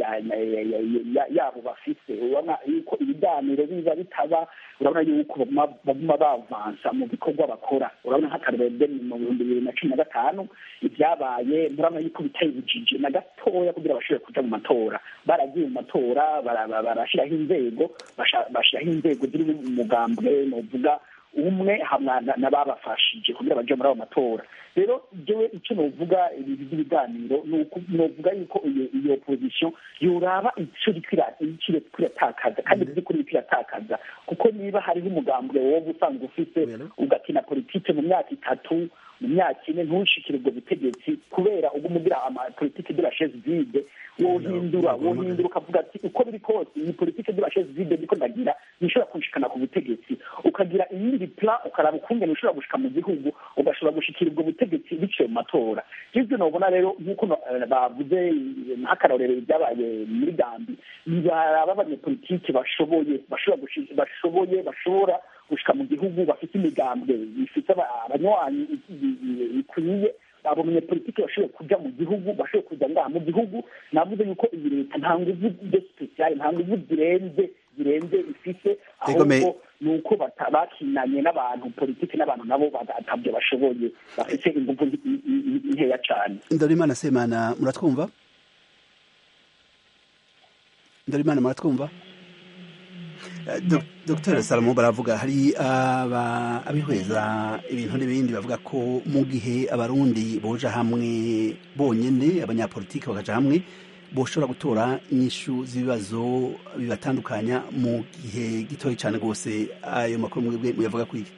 yabo bafise urabona yuko ibiganiro biza bitaba urabona yuko baguma bavansa mu bikorwa bakora urabona nk'akarorero mu bihumbi bibiri na cumi na gatanu ibyabaye murabona yuko biteye ubujiji na gatoya kugira bashobore kuja mu matora baragiye mu matora barashiraho inzego bashiraho inzego ziri mu mugambwe novuga umwe hamwe n'ababafashije kugira baje muri ayo matora rero jewe icyo novuga ibi by'ibiganiro novuga yuko iyo opposition yoraba icyo iriko iratakaza kandi by'ukuri iriko iratakaza kuko niba hariho umugambwe wowe usanzwe ufite ugakina politike mu myaka itatu mu myaka ine ntushikire ubwo butegetsi kubera ubwo umugira amapolitike de la chaise vide wohindura wohindura ukavuga ati uko biri kose iyi politike de la chaise vide ndiko ndagira nishobora kunshikana ku butegetsi ukagira iyindi plan ukaraba ukungene ushobora gushika mu gihugu ugashobora gushikira ubwo butegetsi biciye mu matora ivyo nobona rero nk'uko bavuze nk'akarorero ibyabaye muri gambi baraba abanyepolitike bashoboye bashoboye bashobora gushika mu gihugu bafite imigambwe bifite abanywanyi bikwiye abo banyepolitike bashoboye kuja mu gihugu bashoboye kuja ngaha mu gihugu navuze yuko iyi leta nta nguvu de speciale nta nguvu zirenze zirenze ifise ahubwo ni uko bakinanye n'abantu politike n'abantu nabo batabyo bashoboye bafite inguvu nkeya cane ndorimana semana muratwumva ndorimana muratwumva dr salomo baravuga hari abihweza ibintu n'ibindi bavuga ko mu gihe abarundi boja hamwe bonyine abanyapolitiki bakaja hamwe boshobora gutora inyishu z'ibibazo bibatandukanya mu gihe gitoya cyane rwose ayo makuru mwebwe muyavuga kwiki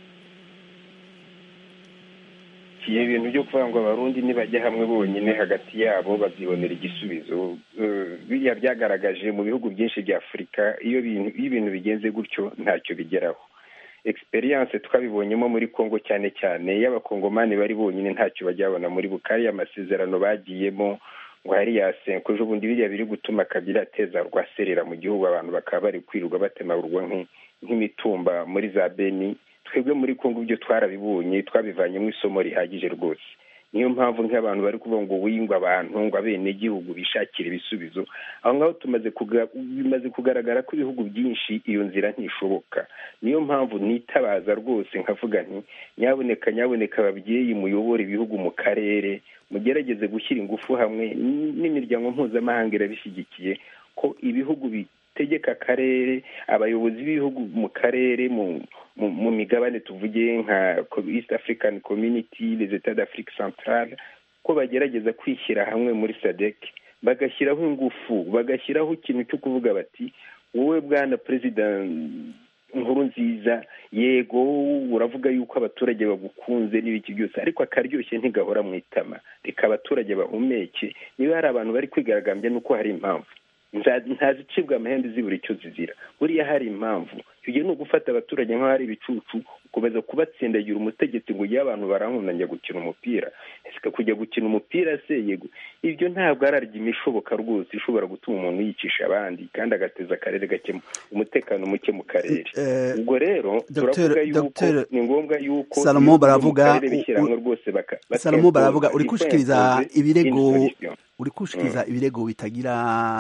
iyo ibintu byo kuvuga ngo abarundi nibajya hamwe bonyine hagati yabo babyibonera igisubizo biriya byagaragaje mu bihugu byinshi bya afurika iyo ibintu bigenze gutyo ntacyo bigeraho egisperiyanse twabibonyemo muri congo cyane cyane y'abakongomani bari bonyine ntacyo bajya babona muri bukari amasezerano bagiyemo ngo hariya senko ejo bundi biriya biri gutuma kabiri ateza rwaserera mu gihugu abantu bakaba bari kwirirwa batemagurwa nk'imitumba muri za beni twebwe muri kongo ibyo twarabibonye twabivanyemo isomo rihagije rwose niyo mpamvu nk'abantu bari kuvuga ngo wingwa abantu ngo abenegihugu bishakire ibisubizo aho ngaho tumaze bimaze kugaragara ko ibihugu byinshi iyo nzira ntishoboka niyo mpamvu nitabaza rwose nkavuga nti nyaboneka nyaboneka ababyeyi muyobora ibihugu mu karere mugerageze gushyira ingufu hamwe n'imiryango mpuzamahanga irabishyigikiye ko ibihugu bitegeka akarere abayobozi b'ibihugu mu karere mu migabane tuvuge nka east african community les etats d'afrique centrale ko bagerageza kwishyira hamwe muri sadec bagashyiraho ingufu bagashyiraho ikintu cyo kuvuga bati wowe bwana perezida nkuru nziza yego uravuga yuko abaturage bagukunze n'ibiki byose ariko akaryoshye ntigahora mu itama reka abaturage bahumeke niba hari abantu bari kwigaragambya nuko hari impamvu ntazicibwa amahembe zibura icyo zizira buriya hari impamvu icyo ni ugufata abaturage nk'aho ari ibicucu ukomeza kubatsindagira umutegetsi ngo ujye abantu barankunda njya gukina umupira ese kujya gukina umupira se yego ibyo ntabwo ari arya imishoboka rwose ishobora gutuma umuntu yicisha abandi kandi agateza akarere gake umutekano muke mu karere ubwo rero turavuga yuko ni ngombwa yuko salomo baravuga rwose salomo baravuga uri gushikiriza ibirego uri gushikiriza ibirego bitagira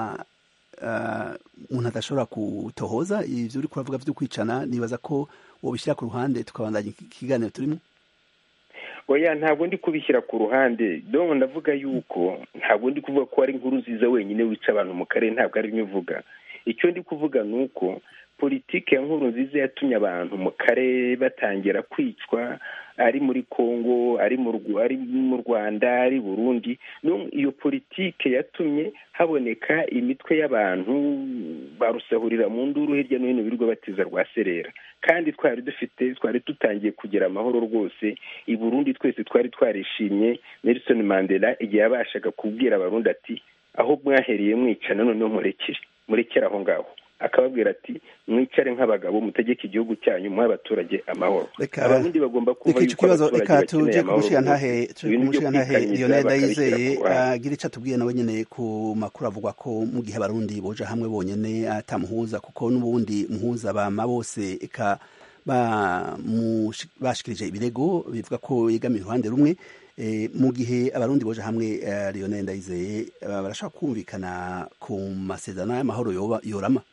umuntu adashobora gutohoza ibyo uri kuravuga byo kwicana nibaza ko wabishyira ku ruhande tukabandanya ikiganiro turimo oya ntabwo ndi kubishyira ku ruhande dore ndavuga yuko ntabwo ndi kuvuga ko ari inkuru nziza wenyine wica abantu mu karere ntabwo ari byo uvuga icyo ndi kuvuga ni uko politiki ya nkuru nziza yatumye abantu mu karere batangira kwicwa ari muri congo ari mu rwanda ari burundi iyo politiki yatumye haboneka imitwe y'abantu barusahurira mu nduru hirya no hino birirwa batiza rwa serera kandi twari dufite twari dutangiye kugira amahoro rwose i burundi twese twari twarishimye nelson mandela igihe yabashaga kubwira abarundi ati aho mwahereye mwicana noneho murekere murekere aho ngaho akababwira ati mwicare nk'abagabo mutegeke igihugu cyanyu muhe abaturage amahoro abarundi bagomba kumva yuko abaturage bakeneye amahoro umushinga ntahe lionel ndayizeye agira icyo atubwiye nawe nyine ku makuru avuga ko mu gihe abarundi boja hamwe bonyine atamuhuza kuko n'ubundi muhuza bama bose eka bashikirije ibirego bivuga ko yegamiye uruhande rumwe mu gihe abarundi boje hamwe lionel ndayizeye barashobora kumvikana ku masezerano y'amahoro yorama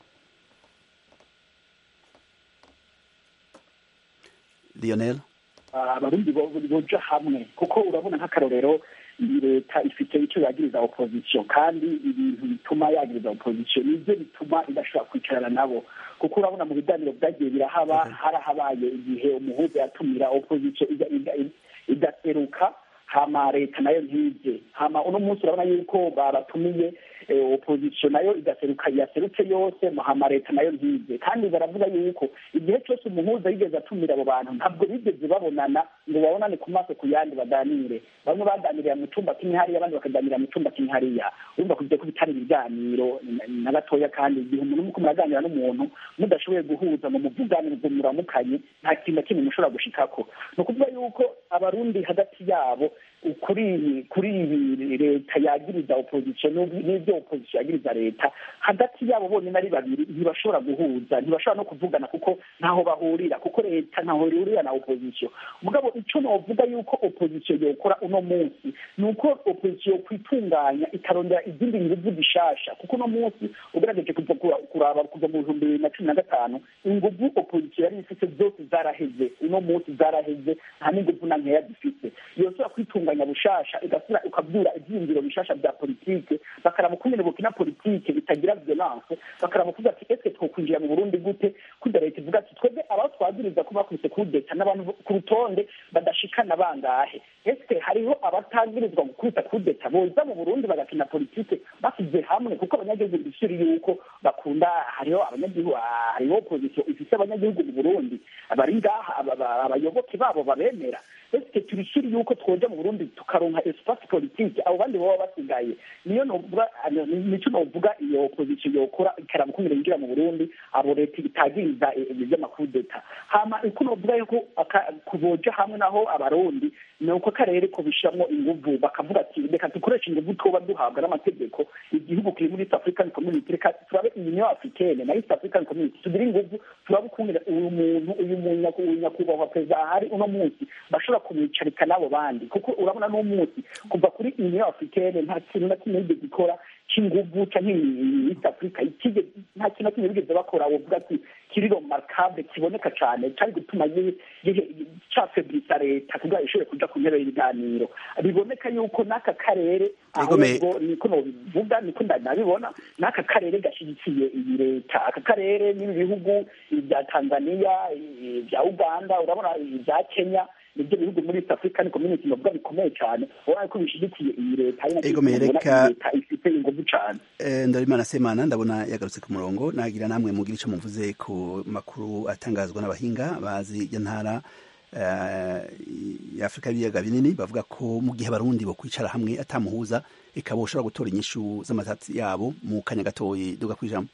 lionel abarundi boja hamwe kuko urabona nk'akarorero iyi leta ifite icyo yagiriza opozisiyo kandi ibintu bituma yagiriza opozisiyo nibyo bituma idashobora kwicarana nabo kuko urabona mu biganiro byagiye birahaba harahabaye igihe umuhuza yatumira opozisiyo igaseruka hama leta nayo ntize hama uno munsi urabona yuko baratumiye opozisiyo nayo igaseruka yaserutse yose hama leta nayo ntize kandi baravuga yuko igihe cyose umuhuza yigeze atumira abo bantu ntabwo bigeze babonana ngo babonane ku maso ku yandi baganire bamwe baganirira mu cyumba kimwe hariya abandi bakaganirira mu cyumba kimwe hariya urumva kugira ko bitari ibiganiro na gatoya kandi igihe umuntu muko muraganira n'umuntu mudashoboye guhuza mu muvugane ngo muramukanye nta kintu na kimwe mushobora gushikako ni ukuvuga yuko abarundi hagati yabo kuri kuri ibi leta yagiriza opozisiyo n'ibyo opozisiyo yagiriza leta hagati yabo bonyine ari babiri ntibashobora guhuza ntibashobora no kuvugana kuko ntaho bahurira kuko leta ntaho ihurira na opozisiyo mugabo icyo navuga yuko opozisiyo yokora uno munsi ni uko opozisiyo kwitunganya ikarondera izindi nguvu zishasha kuko uno munsi ugerageje kuraba kuva mu bihumbi bibiri na cumi na gatanu inguvu opozisiyo yari ifite zose zaraheze uno munsi zaraheze nta n'inguvu na nkeya zifite yosora kwitunganya kwitunganya bushasha igasubira ukabyura ibyiyumviro bishasha bya politike bakaraba ukungene bukina politike itagira violence bakaraba kuvuga ati ese twokwinjira mu burundi gute kuda leta ivuga ati twebwe abaho twagiriza ko bakubise kudeta n'abantu ku rutonde badashikana bangahe ese hariho abatagirizwa gukubita kudeta boza mu burundi bagakina politike basize hamwe kuko abanyagihugu bishuri yuko bakunda hariho abanyagihugu hariho opozisiyo ifise abanyagihugu mu burundi bari ngaha abayoboke babo babemera ese turishiri yuko twoja mu burundi tukaronka espace politique abo bandi baba basigaye niyo novuga nico novuga iyo opposition yokora ikaraba ukuntu yinjira mu burundi abo leta itagiriza ivy'amakudeta hama uko novuga yuko kuboja hamwe naho abarundi ni uko akarere ko bishiramwo inguvu bakavuga ati reka dukoreshe inguvu twoba duhabwa n'amategeko igihugu kiri muri east african community reka turabe union africaine na east african community tugire inguvu turabe ukuntu uyu muntu uyu nyakubahwa perezida ahari uno munsi bashobora kumwicarika n'abo bandi kuko urabona n'umunsi kuva kuri union africaine nta kintu na kimwe yigeze ikora cy'inguvu canke east africa nta kintu na kimwe bigeze bakora wovuga ati kiri remarkable kiboneka cane cari gutuma cafebrisa leta kugira ishobore kuja ku ntebe y'ibiganiro biboneka yuko n'aka karere ahubwo niko nobivuga niko nabibona n'aka karere gashigikiye iyi leta aka karere n'ibi bihugu ibya tanzania ibya uganda urabona ibya kenya nibyo bihugu muri east african community novuga bikomeye cyane urabona ko bishigikiye iyi leta leta ifite inguvu cyane ndarimana semana ndabona yagarutse ku murongo nagira namwe mugira ico muvuze ku makuru atangazwa n'abahinga bazi iryo ntara ya afurika y'ibiyaga binini bavuga ko mu gihe abarundi bo kwicara hamwe atamuhuza eka boshobora gutora inyishu z'amasatsi yabo mu kanya gatoyi duga kwijambo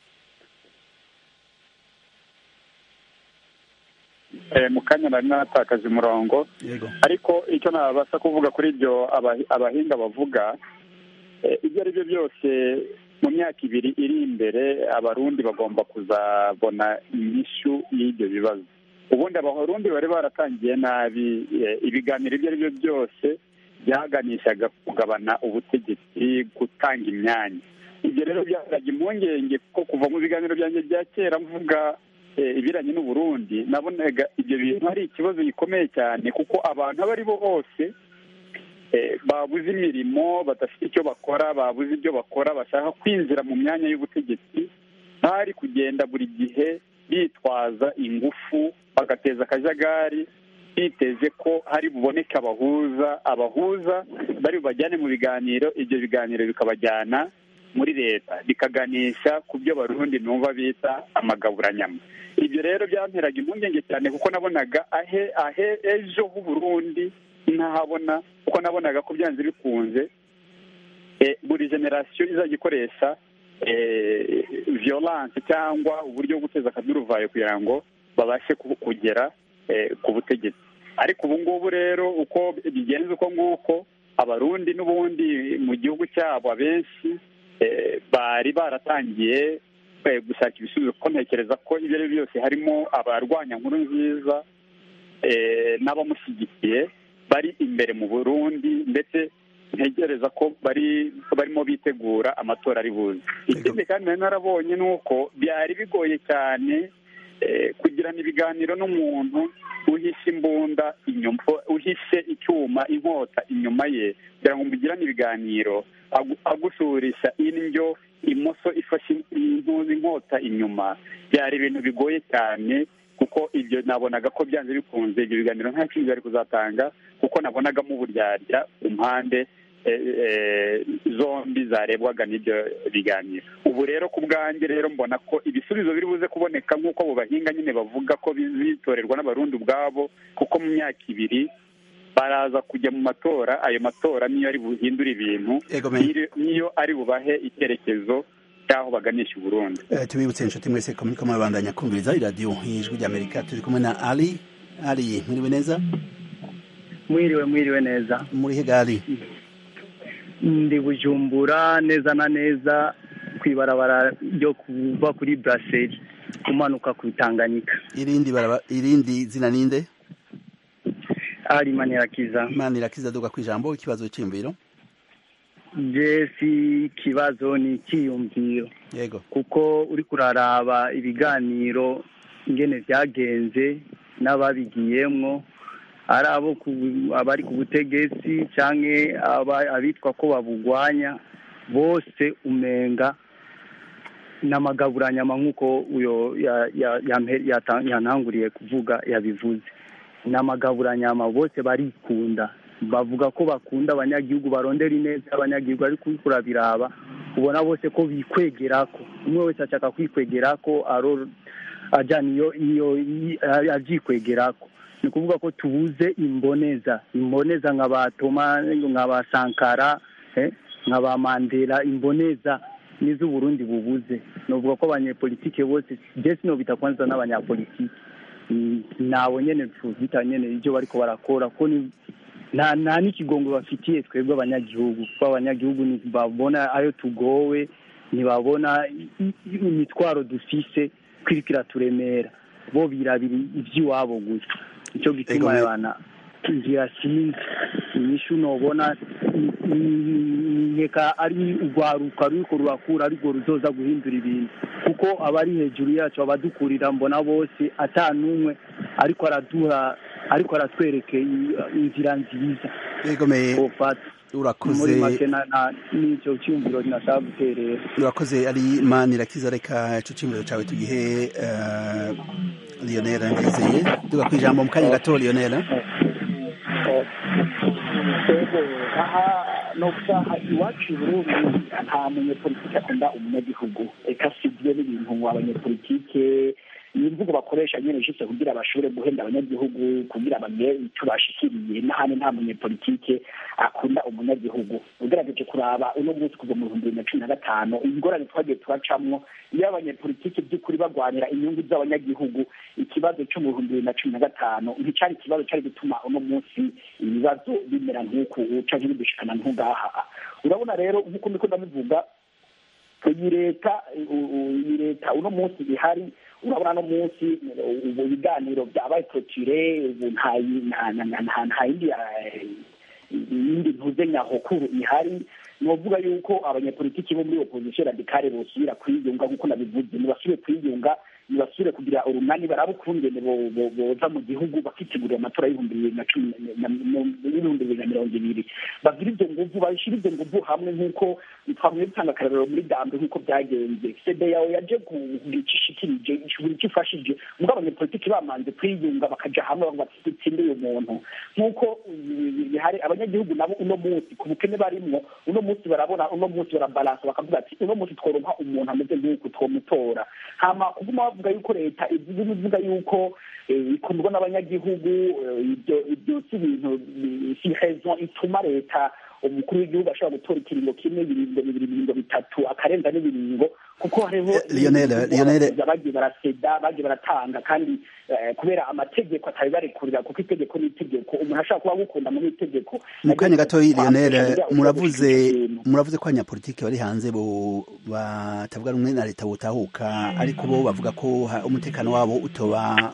mu kanya nari natakaje umurongo ariko icyo nabasha kuvuga kuri ibyo abahinga bavuga ibyo ari byo byose mu myaka ibiri iri imbere abarundi bagomba kuzabona inyishu y'ibyo bibazo ubundi abarundi bari baratangiye nabi ibiganiro ibyo ari byo byose byaganishaga kugabana ubutegetsi gutanga imyanya ibyo rero byazajya impungenge ko kuva mu biganiro byanjye bya kera mvuga ibiranye n'uburundi nabonaga ibyo bintu ari ikibazo gikomeye cyane kuko abantu abo ari bo bose babuze imirimo badafite icyo bakora babuze ibyo bakora bashaka kwinjira mu myanya y'ubutegetsi bari kugenda buri gihe bitwaza ingufu bagateza akajagari biteze ko hari buboneke abahuza abahuza bari bubajyane mu biganiro ibyo biganiro bikabajyana muri leta bikaganisha ku byo barundi numva bita amagaburanyama ibyo rero byanteraga impungenge cyane kuko nabonaga ahe ahe ejo h'uburundi ntahabona kuko nabonaga ko byanze bikunze buri generasiyo izajya ikoresha violence cyangwa uburyo bwo guteza akaduruvayo kugira ngo babashe kugera ku butegetsi ariko ubu ngubu rero uko bigenze uko nguko abarundi n'ubundi mu gihugu cyabo abenshi bari baratangiye gushaka ibisubizo kuko ntekereza ko ibyo ari byo byose harimo abarwanya nkuru nziza n'abamushyigikiye bari imbere mu burundi ndetse ntegereza ko bari barimo bitegura amatora ari buze ikindi kandi nari narabonye ni uko byari bigoye cyane kugirana ibiganiro n'umuntu uhishe imbunda inyuma uhishe icyuma inkota inyuma ye kugira ngo mugirane ibiganiro agushurisha indyo imoso ifashe inkota inyuma byari ibintu bigoye cyane kuko ibyo nabonaga ko byanze bikunze ibyo biganiro nta kindi bari kuzatanga kuko nabonagamo uburyarya ku mpande zombi zarebwaga n'ibyo biganiro ubu rero ku bwanjye rero mbona ko ibisubizo biri buze kuboneka nk'uko abo bahinga nyine bavuga ko bitorerwa n'abarundi ubwabo kuko mu myaka ibiri baraza kujya mu matora ayo matora niyo ari buhindure ibintu niyo ari bubahe icyerekezo cy'aho baganisha uburundi tubibutse inshuti mwese ko muri kumwe kumviriza iradiyo y'ijwi ry'amerika turi kumwe na ali ali mwiriwe neza mwiriwe mwiriwe neza muri hegali ndi bujumbura neza na neza ku ibarabara ryo kuva kuri buraseri umanuka ku itanganyika irindi irindi zina ninde ari manirakiza manirakiza duga ku ijambo ikibazo cy'imviro jesi ikibazo ni icyiyumviro yego kuko uri kuraraba ibiganiro ingene byagenze n'ababigiyemwo ari abo abari ku butegetsi cyangwa abitwa ko babugwanya bose umenga n'amagaburanyama nk'uko uyo yantanguriye kuvuga yabivuze n'amagaburanyama bose barikunda bavuga ko bakunda abanyagihugu barondera ineza y'abanyagihugu ariko uriko urabiraba ubona bose ko bikwegera ko umwe wese ashaka kwikwegera ko ajyana iyo iyo abyikwegera ko ni ukuvuga ko tubuze imboneza imboneza nka ba toma nka ba sankara nka ba mandela imboneza nizo uburundi bubuze nuvuga ko abanyepolitike bose je sinobita kwanza n'abanyapolitike nabo nyene tuzita nyene ivyo bariko barakora ko nta nta n'ikigongo bafitiye twebwe abanyagihugu kuko abanyagihugu ntibabona ayo tugowe ntibabona imitwaro dufise kwiriko iraturemera bo birabira ivy'iwabo gusa nico gituma abana ngira sinzi inyishu nobona nkeka ari urwaruka ruriko rurakura ariko ruzoza guhindura ibintu kuko abari hejuru yacu abadukurira mbona bose ata n'umwe ariko araduha ariko aratwereke inzira nziza urakoze muri make n'icyo cyumviro nashaka guterera urakoze ari imana irakiza reka ico cyumviro cawe tugihe lionel ndizeye duga ku ijambo mu kanya gato lionel aha no gusaha iwacu i burundi nta munyepolitike akunda umunyagihugu reka sibyo n'ibintu abanyepolitike ni imvugo bakoresha nyine ishitse kugira bashobore guhenda abanyagihugu kugira bamenye icyo bashikiriye n'ahandi nta munyepolitike akunda umunyagihugu ugerageje kuraba uno munsi kuva mu bihumbi bibiri na cumi na gatanu ingorane twagiye turacamwo iyo abanyepolitike by'ukuri bagwanira inyungu z'abanyagihugu ikibazo cyo mu bihumbi bibiri na cumi na gatanu nticyari ikibazo cyari gutuma uno munsi ibibazo bimera nk'uku canke bidushikana nk'ugaha urabona rero nk'uko ndiko ndabivuga iyi leta iyi leta uno munsi ihari urabona no munsi ubu biganiro byabaye protire ubu nta yindi yindi ntuze nyahokuru ihari novuga yuko abanyepolitiki bo muri opposition radikale bosubira kwiyunga nk'uko nabivuze ntibasubire kwiyunga ntibasubire kugira urunani baraba ukungene boza mu gihugu bakitegurira amatora y'ibihumbi bibiri na cumi n'ibihumbi bibiri na mirongo ibiri bagira ibyo nguvu babishyira ibyo nguvu hamwe nk'uko twamwe dutanga akarorero muri dambe nk'uko byagenze sede yawe yaje kugira icyo ishikirije buri icyo ifashije ubwo abanyepolitiki bamanze kwiyunga bakaja hamwe bavuga ati dutsinde uyu muntu nk'uko bihari abanyagihugu nabo uno munsi ku bukene barimwo uno munsi barabona uno munsi barabalansa bakavuga ati uno munsi tworonka umuntu ameze nk'uku twomutora hama kuguma bavuga yuko leta ivuga ivuga yuko ikundwa n'abanyagihugu ibyo ibyo si ibintu si raison ituma leta umukuru w'igihugu ashobora gutora ikiringo kimwe ibiringo bibiri ibiringo bitatu akarenza n'ibiringo kuko hariho bagiye baraseda bagiye baratanga kandi kubera amategeko atabibarekurira kuko itegeko ni itegeko umuntu ashobora kuba agukunda muri itegeko mu kanya gato lionel muravuze muravuze ko abanyapolitiki bari hanze bo batavuga rumwe na leta butahuka ariko bo bavuga ko umutekano wabo utoba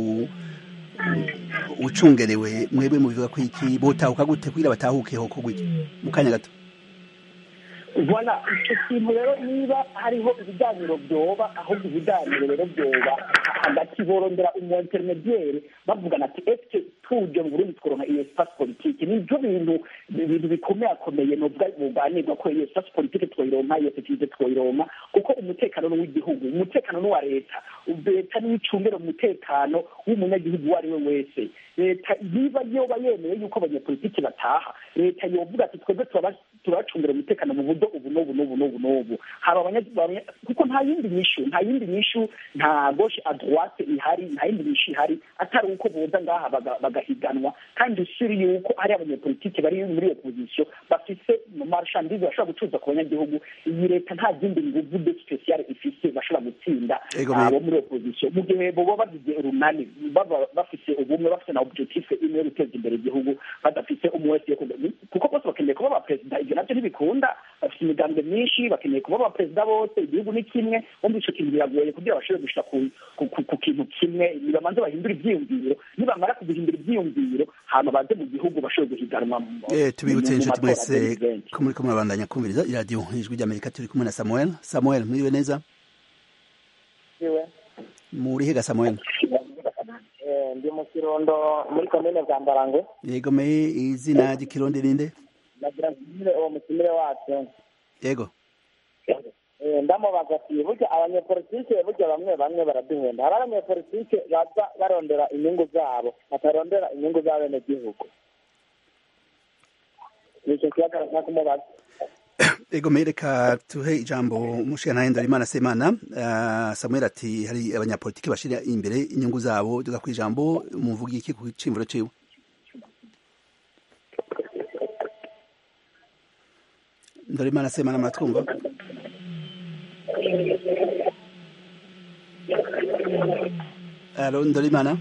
ucungerewe mwebwe mubivuga ko iki botahuka gute kugira batahukeho ko gutya mu kanya gato voilà icyo kintu rero niba hariho ibiganiro byoba ahubwo ibiganiro rero byoba hagati borondera umu intermediaire bavugana ati eske tuje mu burundi tworonka iyo espace politique nivyo bintu ibintu bikomeye akomeye novuga buganirwa ko iyo espace politique twoyironka iyo sécurité twoyironka kuko umutekano ni w'igihugu umutekano ni uwa leta leta niyo icungera umutekano w'umunyagihugu uwo ari we wese leta niba yoba yemeye yuko abanyepolitiki bataha leta yovuga ati twebwe turabacungira umutekano mu buryo ubu n'ubu n'ubu n'ubu n'ubu haba kuko nta yindi nyishu nta yindi nyishu nta gauche à droite ihari nta yindi nyishu ihari atari uko boza ngaha bagahiganwa kandi usiri yuko hari abanyepolitiki bari muri opposition bafise mu marchandise bashobora gucuruza ku banyagihugu iyi leta nta zindi nguvu de spéciale ifise bashobora gutsinda abo muri opposition mu gihe boba bagize urunani baba bafise ubumwe bafise na objectif imwe yo guteza imbere igihugu badafise umwe wese kuko bose bakeneye kuba abaperezida ibyo nabyo ntibikunda bafite imigambwe myinshi bakeneye kuba abaperezida bose igihugu ni kimwe wumva ico kintu biragoye kugira bashobore gushika ku kintu kimwe nibamanze bahindura ivyiyumviro nibamara kuguhindura ivyiyumviro hama baze mu gihugu bashobore guhiganwa tubibutse inshuti mwese ko muriko murabandanya kumviriza iradiyo ijwi ry'amerika turi kumwe na samuel samuel mwiriwe neza murihe ga samuel ndi mu kirundo muri komine bwa mbarangwe yego me izina ry'ikirundi ninde nagira ngo uwo mutumire wacu yego ndamubaza ati burya abanyepolitike burya bamwe bamwe baraduhenda hari abanyepolitike baza barondera inyungu zabo batarondera inyungu z'abenegihugu nicyo kibazo nashaka kumubaza ego reka tuhe ijambo umushinga Ndorimana Semana uh, Samuel ati hari abanyapolitiki bashira imbere inyungu zabo duga ku ijambo muvugi iki ku cimvuro ciwe Ndorimana Semana matwumva Alo Ndorimana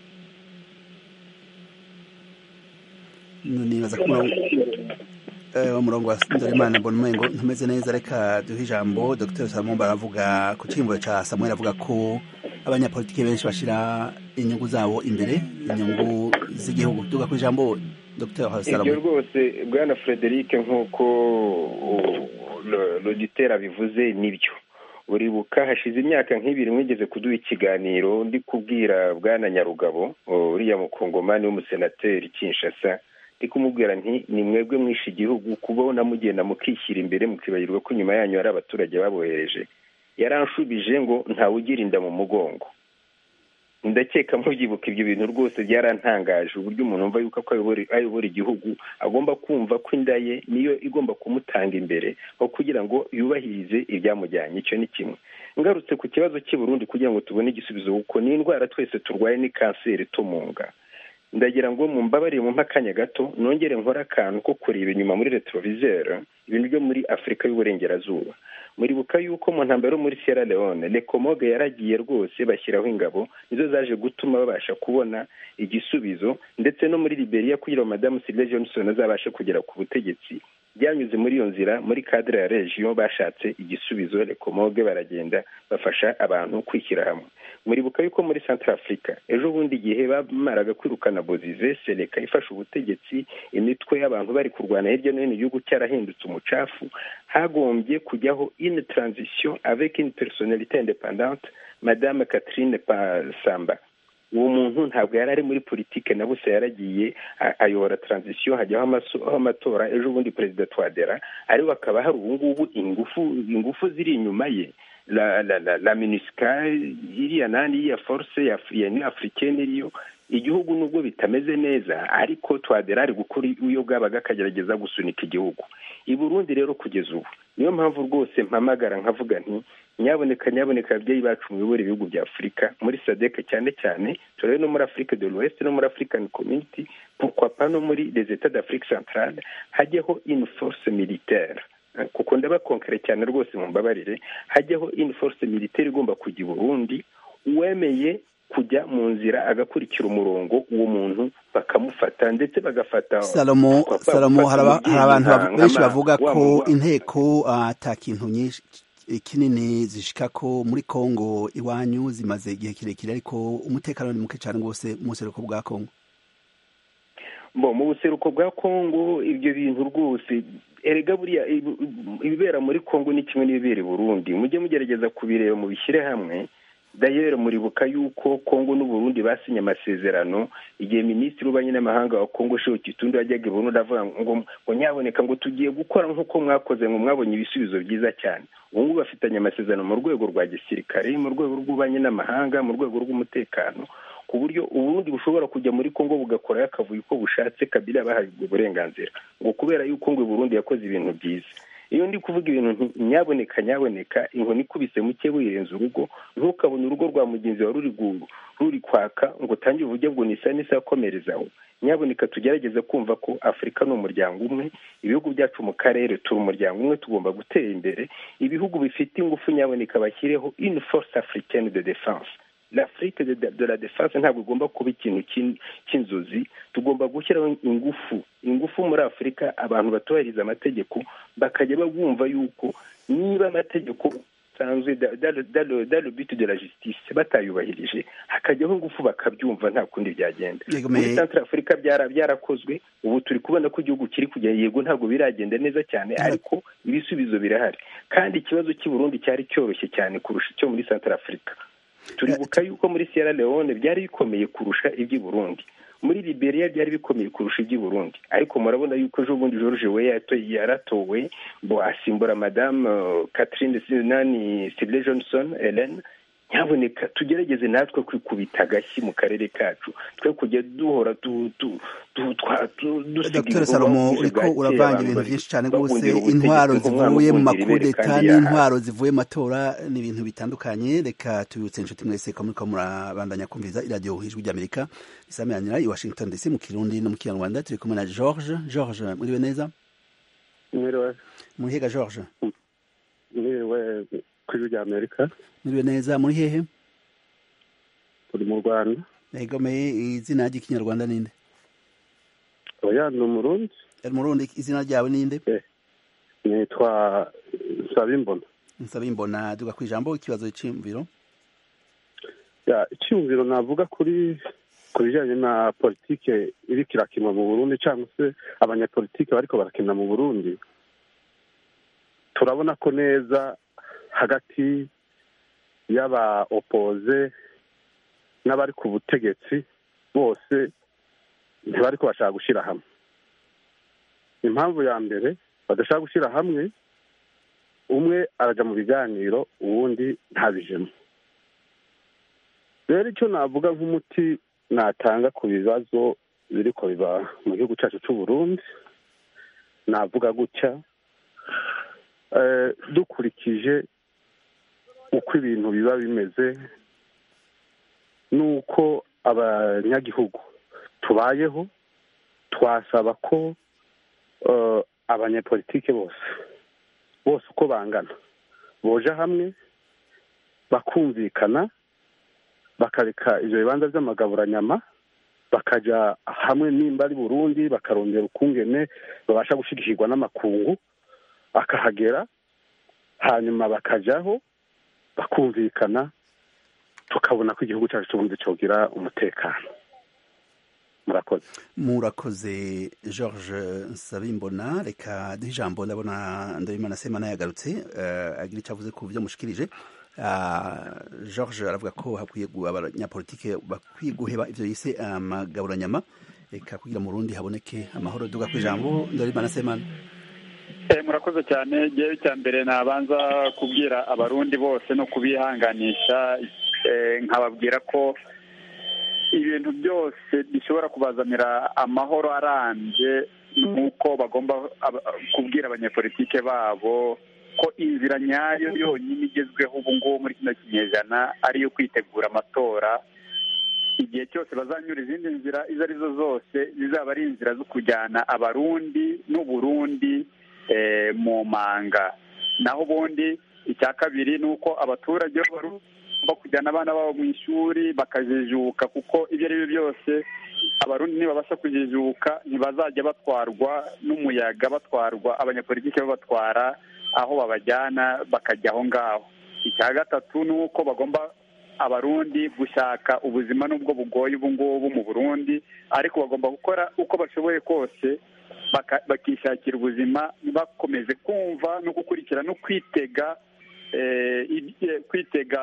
nibaza ko umurongo wa Ndorimana mbona umengo ntumeze neza reka duhe ijambo Dr Salomon baravuga ku cyimbo ca Samuel avuga ko abanyapolitiki benshi bashira inyungu zabo imbere inyungu z'igihugu duga ku ijambo Dr Salomon ibyo rwose bwana Frederic nk'uko l'auditeur abivuze nibyo uribuka hashize imyaka nk'ibiri mwigeze kuduha ikiganiro ndi kubwira bwana nyarugabo uriya mukongomani w'umusenateri kinshasa ndi kumubwira nti ni mwebwe mwishe igihugu kubona mugenda mukishyira imbere mukibagirwa ko inyuma yanyu hari abaturage babohereje yaranshubije ngo ntawugira inda mu mugongo ndakeka mubyibuka ibyo bintu rwose byarantangaje uburyo umuntu wumva yuko ko ayobora igihugu agomba kumva ko inda ye niyo igomba kumutanga imbere aho kugira ngo yubahirize ibyamujyanye icyo ni kimwe ngarutse ku kibazo cy'i Burundi kugira ngo tubone igisubizo kuko ni indwara twese turwaye ni kanseri tumunga ndagira ngo mumbabarire mu akanya gato nongere nkore akantu ko kureba inyuma muri retroviseur ibintu byo muri afurika y'uburengerazuba muribuka yuko mu ntambaro yo muri sierra leone lekomoge yaragiye rwose bashyiraho ingabo nizo zaje gutuma babasha kubona igisubizo ndetse no muri liberia kugira ngo madamu sylvia johnson azabashe kugera ku butegetsi byanyuze muri iyo nzira muri cadre ya region bashatse igisubizo lekomoge baragenda bafasha abantu kwishyira hamwe muribuka yuko muri central africa ejo bundi igihe bamaraga kwirukana bozize seleka ifashe ubutegetsi imitwe y'abantu bari kurwana hirya no hino igihugu cyarahindutse umucafu hagombye kujyaho une transition avec une personnalité indépendante madame catherine samba uwo muntu ntabwo yari ari muri politike na busa yaragiye ayobora transition hajyaho amatora ejo bundi perezida twadera ariko hakaba hari ubu ngubu ingufu ingufu ziri inyuma ye la la la la minisika iriya nani iriya force ya union africaine iriyo igihugu nubwo bitameze neza ariko twadera ari gukora iyo bwabaga akagerageza gusunika igihugu i burundi rero kugeza ubu niyo mpamvu rwose mpamagara nkavuga nti nyaboneka nyaboneka ababyeyi bacu muyobora ibihugu bya afurika muri sadeke cyane cyane turebe no muri afurika de l'ouest no muri african community pourquoi pas no muri les etats d'afrique centrale hajyeho une force militaire kuko ndabakonkere cyane rwose mu mbabarire hajyaho une force militaire igomba kujya i burundi uwemeye kujya mu nzira agakurikira umurongo uwo muntu bakamufata ndetse bagafata salomo salomo hari abantu benshi bavuga ko inteko ata kintu nyinshi kinini zishika ko muri Kongo iwanyu zimaze igihe kirekire ariko umutekano ni muke cyane rwose mu buseruko bwa Kongo bo mu buseruko bwa Kongo ibyo bintu rwose erega buriya ibibera muri Kongo ni kimwe n'ibibera i Burundi mujye mugerageza kubireba mu bishyire hamwe dayere muribuka yuko kongo n'uburundi basinye amasezerano igihe minisitiri w'ububanyi n'amahanga wa kongo shehu kitundi wajyaga i burundi avuga ngo ngo nyaboneka ngo tugiye gukora nk'uko mwakoze ngo mwabonye ibisubizo byiza cyane ubu ngubu bafitanye amasezerano mu rwego rwa gisirikare mu rwego rw'ububanyi n'amahanga mu rwego rw'umutekano ku buryo uburundi bushobora kujya muri kongo bugakorayo akavuyo uko bushatse kabila bahawe uburenganzira ngo kubera yuko ngo burundi yakoze ibintu byiza iyo ndi kuvuga ibintu nyaboneka nyaboneka inkoni ikubise muke wirenza urugo ntukabone urugo rwa mugenzi wawe ruri ruri kwaka ngo utangire uburyo ngo nisa nisa komerezaho nyaboneka tugerageze kumva ko afurika ni umuryango umwe ibihugu byacu mu karere turi umuryango umwe tugomba gutera imbere ibihugu bifite ingufu nyaboneka bashyireho une force africaine de défense l'afrique de, de la défense ntabwo igomba kuba ikintu cy'inzozi tugomba gushyiraho ingufu ingufu muri afurika abantu batubahiriza amategeko bakajya bumva yuko niba amategeko asanzwe dans le but de la justice batayubahirije hakajyaho ingufu bakabyumva nta kundi byagenda muri centre afurika byarakozwe ubu turi kubona ko igihugu kiri kujya yego ntabwo biragenda neza cyane ariko ibisubizo birahari kandi ikibazo cy'i burundi cyari cyoroshye cyane kurusha icyo muri centre afurika turibuka yuko muri sierra leone byari bikomeye kurusha iby'i burundi muri liberia byari bikomeye kurusha iby'i burundi ariko murabona yuko ejo bundi george we yaratowe ngo asimbura madame catherine nani sibile johnson helen nyaboneka tugerageze natwe kwikubita agashyi mu karere kacu twe kujya duhora dr salomo uriko uravanga ibintu byinshi cyane rwose intwaro zivuye mu makudeta n'intwaro zivuye mu matora ni ibintu bitandukanye reka tubibutse inshuti mwese ko muriko murabandanya kumviriza iradiyo ijwi ry'amerika risamiranira i washington dc mu kirundi no mu kinyarwanda turi kumwe na george george muriwe neza mwiriwe murihega george mwiriwe ku ijwi ry'amerika muriwe neza muri hehe turi mu rwanda yegomeye izina ry'ikinyarwanda ninde oya ni umurundi umurundi izina ryawe ninde nitwa nsabimbona nsabimbona duga ku ijambo ikibazo cy'imviro ya icyumviro navuga kuri ku bijyanye na politike iri kirakinwa mu burundi cyangwa se abanyapolitike bariko barakina mu burundi turabona ko neza hagati y'aba opoze n'abari ku butegetsi bose ntibari ko bashaka gushyira hamwe impamvu ya mbere badashaka gushyira hamwe umwe arajya mu biganiro uwundi ntabijemo rero icyo navuga nk'umuti natanga ku bibazo biri ko biba mu gihugu cyacu cy'u Burundi navuga gutya dukurikije uko ibintu biba bimeze n'uko abanyagihugu tubayeho twasaba ko abanyepolitike bose bose uko bangana boja hamwe bakumvikana bakareka ibyo bibanza by'amagaburanyama bakajya hamwe nimba ari burundi bakarondera ukungene babasha gushyigikirwa n'amakungu akahagera hanyuma bakajyaho bakumvikana tukabona ko igihugu cyacu cy'ubundi cyogira umutekano murakoze murakoze george nsabimbona reka duhe ijambo ndabona ndabimana semana yagarutse agira icyo avuze ku byo mushikirije george aravuga ko hakwiye abanyapolitike bakwiye guheba ibyo yise amagaburanyama reka kugira mu rundi haboneke amahoro duga ku ijambo ndabimana semana murakoze cyane ngewe icya mbere nabanza kubwira abarundi bose no kubihanganisha nkababwira ko ibintu byose bishobora kubazanira amahoro arambye nuko bagomba kubwira abanyepolitike babo ko inzira nyayo yonyine igezweho ubu ngubu muri kino kinyejana ari iyo kwitegura amatora igihe cyose bazanyura izindi nzira izo ari zo zose zizaba ari inzira zo kujyana abarundi n'uburundi mu manga naho ubundi icya kabiri ni uko abaturage bagomba kujyana abana babo mu ishuri bakajijuka kuko ibyo ari byo byose abarundi nibabasha kujijuka ntibazajya batwarwa n'umuyaga batwarwa abanyapolitiki babatwara aho babajyana bakajya aho ngaho icya gatatu ni uko bagomba abarundi gushaka ubuzima n'ubwo bugoye ubu ngubu mu burundi ariko bagomba gukora uko bashoboye kose bakishakira ubuzima bakomeze kumva no gukurikira no kwitega kwitega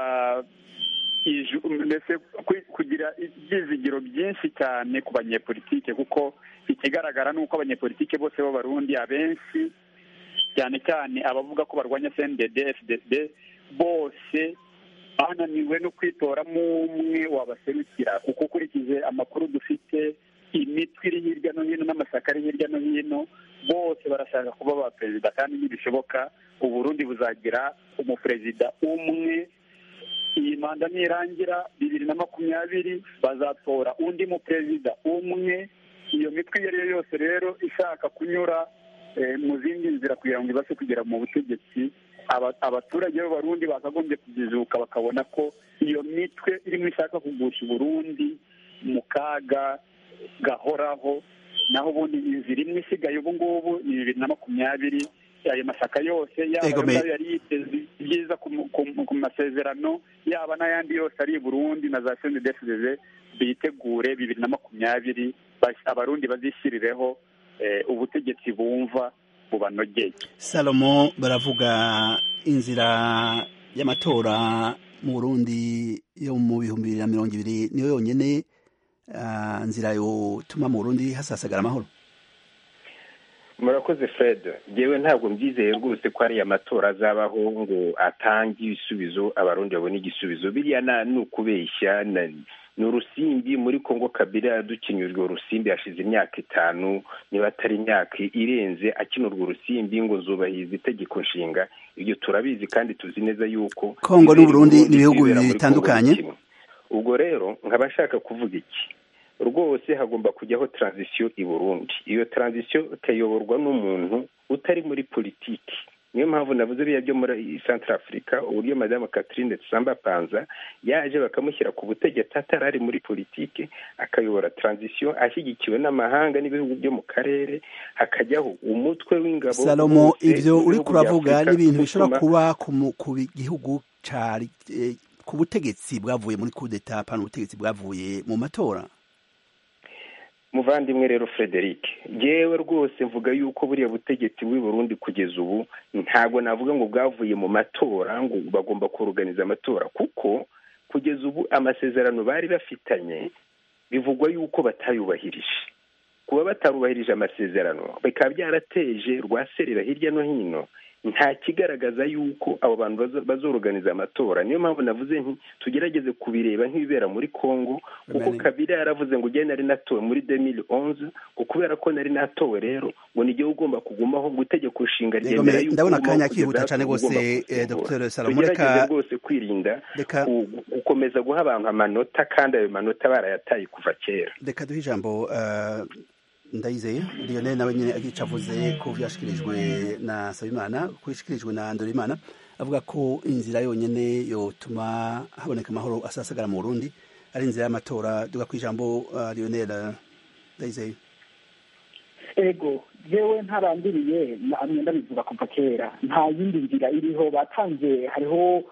mbese kugira ibyizigiro byinshi cyane ku banyepolitike kuko ikigaragara ni uko abanyepolitike bose b'abarundi abenshi cyane cyane abavuga ko barwanya cndd fdd bose bananiwe no kwitoramo umwe wabaserukira kuko ukurikije amakuru dufite imitwe iri hirya no hino n'amashyaka ari hirya no hino bose barashaka kuba ba perezida kandi ntibishoboka uburundi buzagira umuperezida umwe iyi manda nirangira bibiri na makumyabiri bazatora undi muperezida umwe iyo mitwe iyo ari yo yose rero ishaka kunyura mu zindi nzira kugira ngo ibashe kugera mu butegetsi abaturage b'abarundi bakagombye kujijuka bakabona ko iyo mitwe irimo ishaka kugusha uburundi mu kaga gahoraho naho ubundi inzira imwe isigaye ubu ngubu ni bibiri na makumyabiri ayo mashyaka yose yaba yari yiteze ibyiza ku masezerano yaba n'ayandi yose ari i burundi na za sendedefudeze bitegure bibiri na makumyabiri abarundi bazishyirireho ubutegetsi bumva bubanogeye salomo baravuga inzira y'amatora mu burundi yo mu bihumbi bibiri na mirongo ibiri niyo yonyene nzira yotuma mu burundi hasasagara amahoro murakoze fred ngewe ntabwo mbyizeye rwose ko ariya matora azabaho ngo atange ibisubizo abarundi babone igisubizo biriya ni ukubeshya ni urusimbi muri congo kabila yadukinyujwe urusimbi hashize imyaka itanu niba atari imyaka irenze akina urwo rusimbi ngo zubahiriza itegeko nshinga ibyo turabizi kandi tuzi neza yuko kongo n'uburundi ni ibihugu bibiri bitandukanye ubwo rero nkaba nshaka kuvuga iki rwose hagomba kujyaho taranzisiyo i burundi iyo taranzisiyo ikayoborwa n'umuntu utari muri politiki niyo mpamvu navuze biriya byo muri santara afurika uburyo madamu catherine tsamba panza yaje bakamushyira ku butegetsi atari ari muri politiki akayobora taranzisiyo ashyigikiwe n'amahanga n'ibihugu byo mu karere hakajyaho umutwe w'ingabo salomo ibyo uri kuravuga n'ibintu bishobora kuba ku gihugu ku butegetsi bwavuye muri kudeta pana ubutegetsi bwavuye mu matora muvandimwe rero frederic yewe rwose mvuga yuko buriya butegetsi bw'i burundi kugeza ubu ntabwo navuga ngo bwavuye mu matora ngo bagomba kuruganiza amatora kuko kugeza ubu amasezerano bari bafitanye bivugwa yuko batayubahirije kuba batarubahirije amasezerano bikaba byarateje rwaserera hirya no hino nta kigaragaza yuko abo bantu bazoruganiza amatora niyo mpamvu navuze nti tugerageze kubireba nk'ibibera muri congo kuko kabila yaravuze ngo ugende nari natowe muri demiri onze ngo kubera ko nari natowe rero ngo nijye ugomba kugumaho ngo itegeko nshinga ryemera yuko ndabona akanya kihuta cyane rwose dr salomo reka rwose kwirinda gukomeza guha abantu amanota kandi ayo manota barayataye kuva kera reka duhe ijambo ndayizeye lionel nawe nyine agica avuze ko byashyikirijwe na sabimana ko yashyikirijwe na ndorimana avuga ko inzira yonyine yotuma haboneka amahoro asasagara mu burundi ari inzira y'amatora duga ku ijambo lionel ndayizeye ego yewe ntarandiriye mwenda bivuga kuva kera nta yindi nzira iriho batanze hariho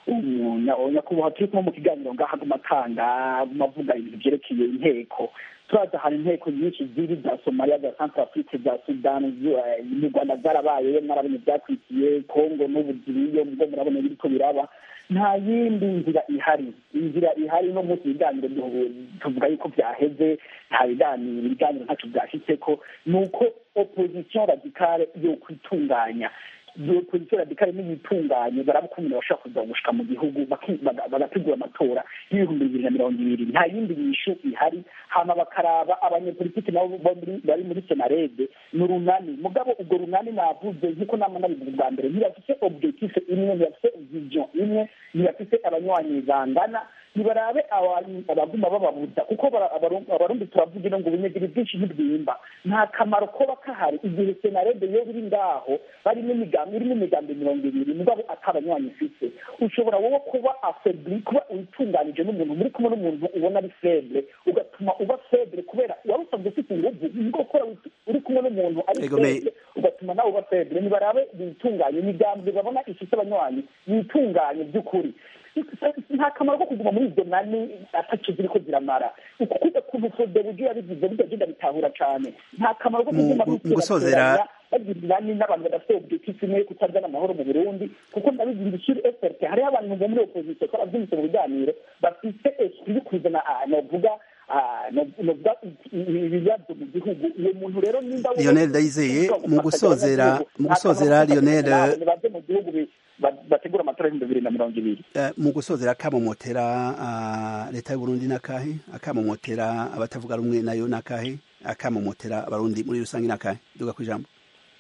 nyakubahwa turi kumwe mu kiganiro ngaha amatanga mavuga ibintu byerekeye inteko turaza hari inteko nyinshi ziri za somaliya za central afrique za sudani mu rwanda zarabayeyo mwarabonye byakurikiye kongo n'ubu ziriyo mubwo murabona biriko biraba nta yindi nzira ihari inzira ihari no munsi ibiganiro tuvuga yuko byaheze nta biganiro ibiganiro ntacyo byashyitseko ni uko opposition radicale yo kwitunganya iyo pozisiyo radikale n'iyitunganye barabukumira bashobora kuza gushika mu gihugu bagategura amatora y'ibihumbi bibiri na mirongo ibiri nta yindi nyishu ihari hama bakaraba abanyepolitiki nabo bari muri senarede ni urunani mugabo ubwo runani navuze nk'uko nama nabivuga bwa mbere ntibafise objectif imwe ntibafise vision imwe ntibafise abanywanyi bangana ntibarabe abaguma bababuza kuko abarundi turavugira ngo ubunyegeri bwinshi ntibwimba nta kamaro koba kahari igihe senarede yo biri ngaho barimo imigambi irimo imigambi mirongo ibiri mugabo atabanywanyi ifite ushobora wowe kuba afebli kuba witunganije n'umuntu muri kumwe n'umuntu ubona ari feble ugatuma uba feble kubera wari usanzwe ufite inguvu nubwo gukora uri kumwe n'umuntu ari feble ugatuma nawe uba feble ntibarabe bitunganye imigambi babona ifite abanywanyi yitunganye by'ukuri nta kamaro ko kuguma muri izo nani ataco ziriko ziramara ukukuza kuntu fodebuje yabigize bidagenda bitahura cane nta kamaro ko kuguma gusozera bagira inani n'abantu badafite objectif imwe kutazana amahoro mu burundi kuko ndabigira ishuri frt hariho abantu bo muri opposition twaravyumvise mu biganiro bafite esprit yo kuzana novuga novuga ibibazo mu gihugu uwo muntu rero nimba lionel ndayizeye mu gusozera mu gusozera lionel baje mu gihugu bategura amatora y'ibihumbi bibiri na mirongo ibiri mu gusozera akamomotera leta y'uburundi n'akahe akamomotera abatavuga rumwe nayo n'akahe akamomotera abarundi muri rusange n'akahe duga ku ijambo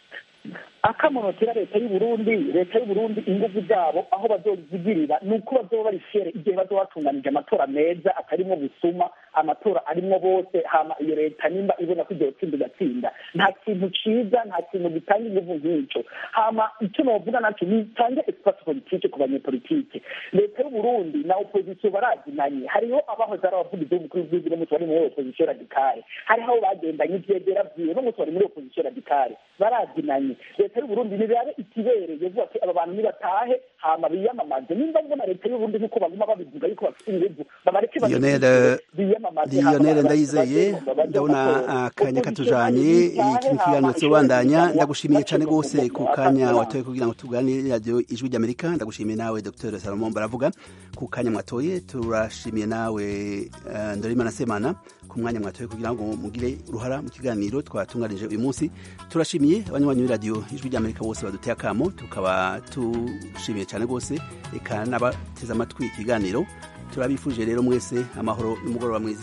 akamonotera leta y'uburundi leta y'uburundi ingufu zabo aho bazozigirira ni uko bazoba bari fere igihe bazoba batunganije amatora meza atarimwo busuma amatora arimwo bose hama iyo leta nimba ibona ko igihe tsinda igatsinda nta kintu ciza nta kintu gitanga ingufu nk'ico hama icyo novuga naco nitange espace politike ku banyepolitike leta y'uburundi na opozisiyo barazinanye hariho abahoze ari abavugizi b'umukuru w'igihugu n'umunsi bari muri opozisiyo radikale hariho abo bagendanye ivyegera vyiwe n'umunsi bari muri opozisiyo radikale barazinanye n'umwe leta y'uburundi nirabe ikibereye vuga ati aba bantu nibatahe hama biyamamaze nimba mbona leta y'uburundi nk'uko baguma babivuga yuko bafite inguvu babareke Lionel biyamamaze Lionel ndayizeye ndabona akanya katujanye iki kiganiro tubandanya ndagushimiye cyane gose ku kanya watoye kugira ngo tuganire radio ijwi ry'Amerika ndagushimiye nawe Dr Salomon baravuga ku kanya mwatoye turashimiye nawe uh, Ndorimana Semana ku mwanya mwatoye kugira ngo mugire uruhara mu kiganiro twatunganije uyu munsi turashimiye abanywanyi b'iradio ijwi ry'Amerika bose baduteye akamo tukaba tushimiye cyane gose eka n'abateze amatwi ikiganiro turabifuje rero mwese amahoro n'umugoroba mwiza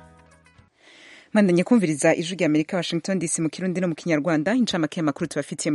mandanye kumviriza ijwi rya amerika washington dc mu kirundi no mu kinyarwanda incamake y'amakuru tubafitiye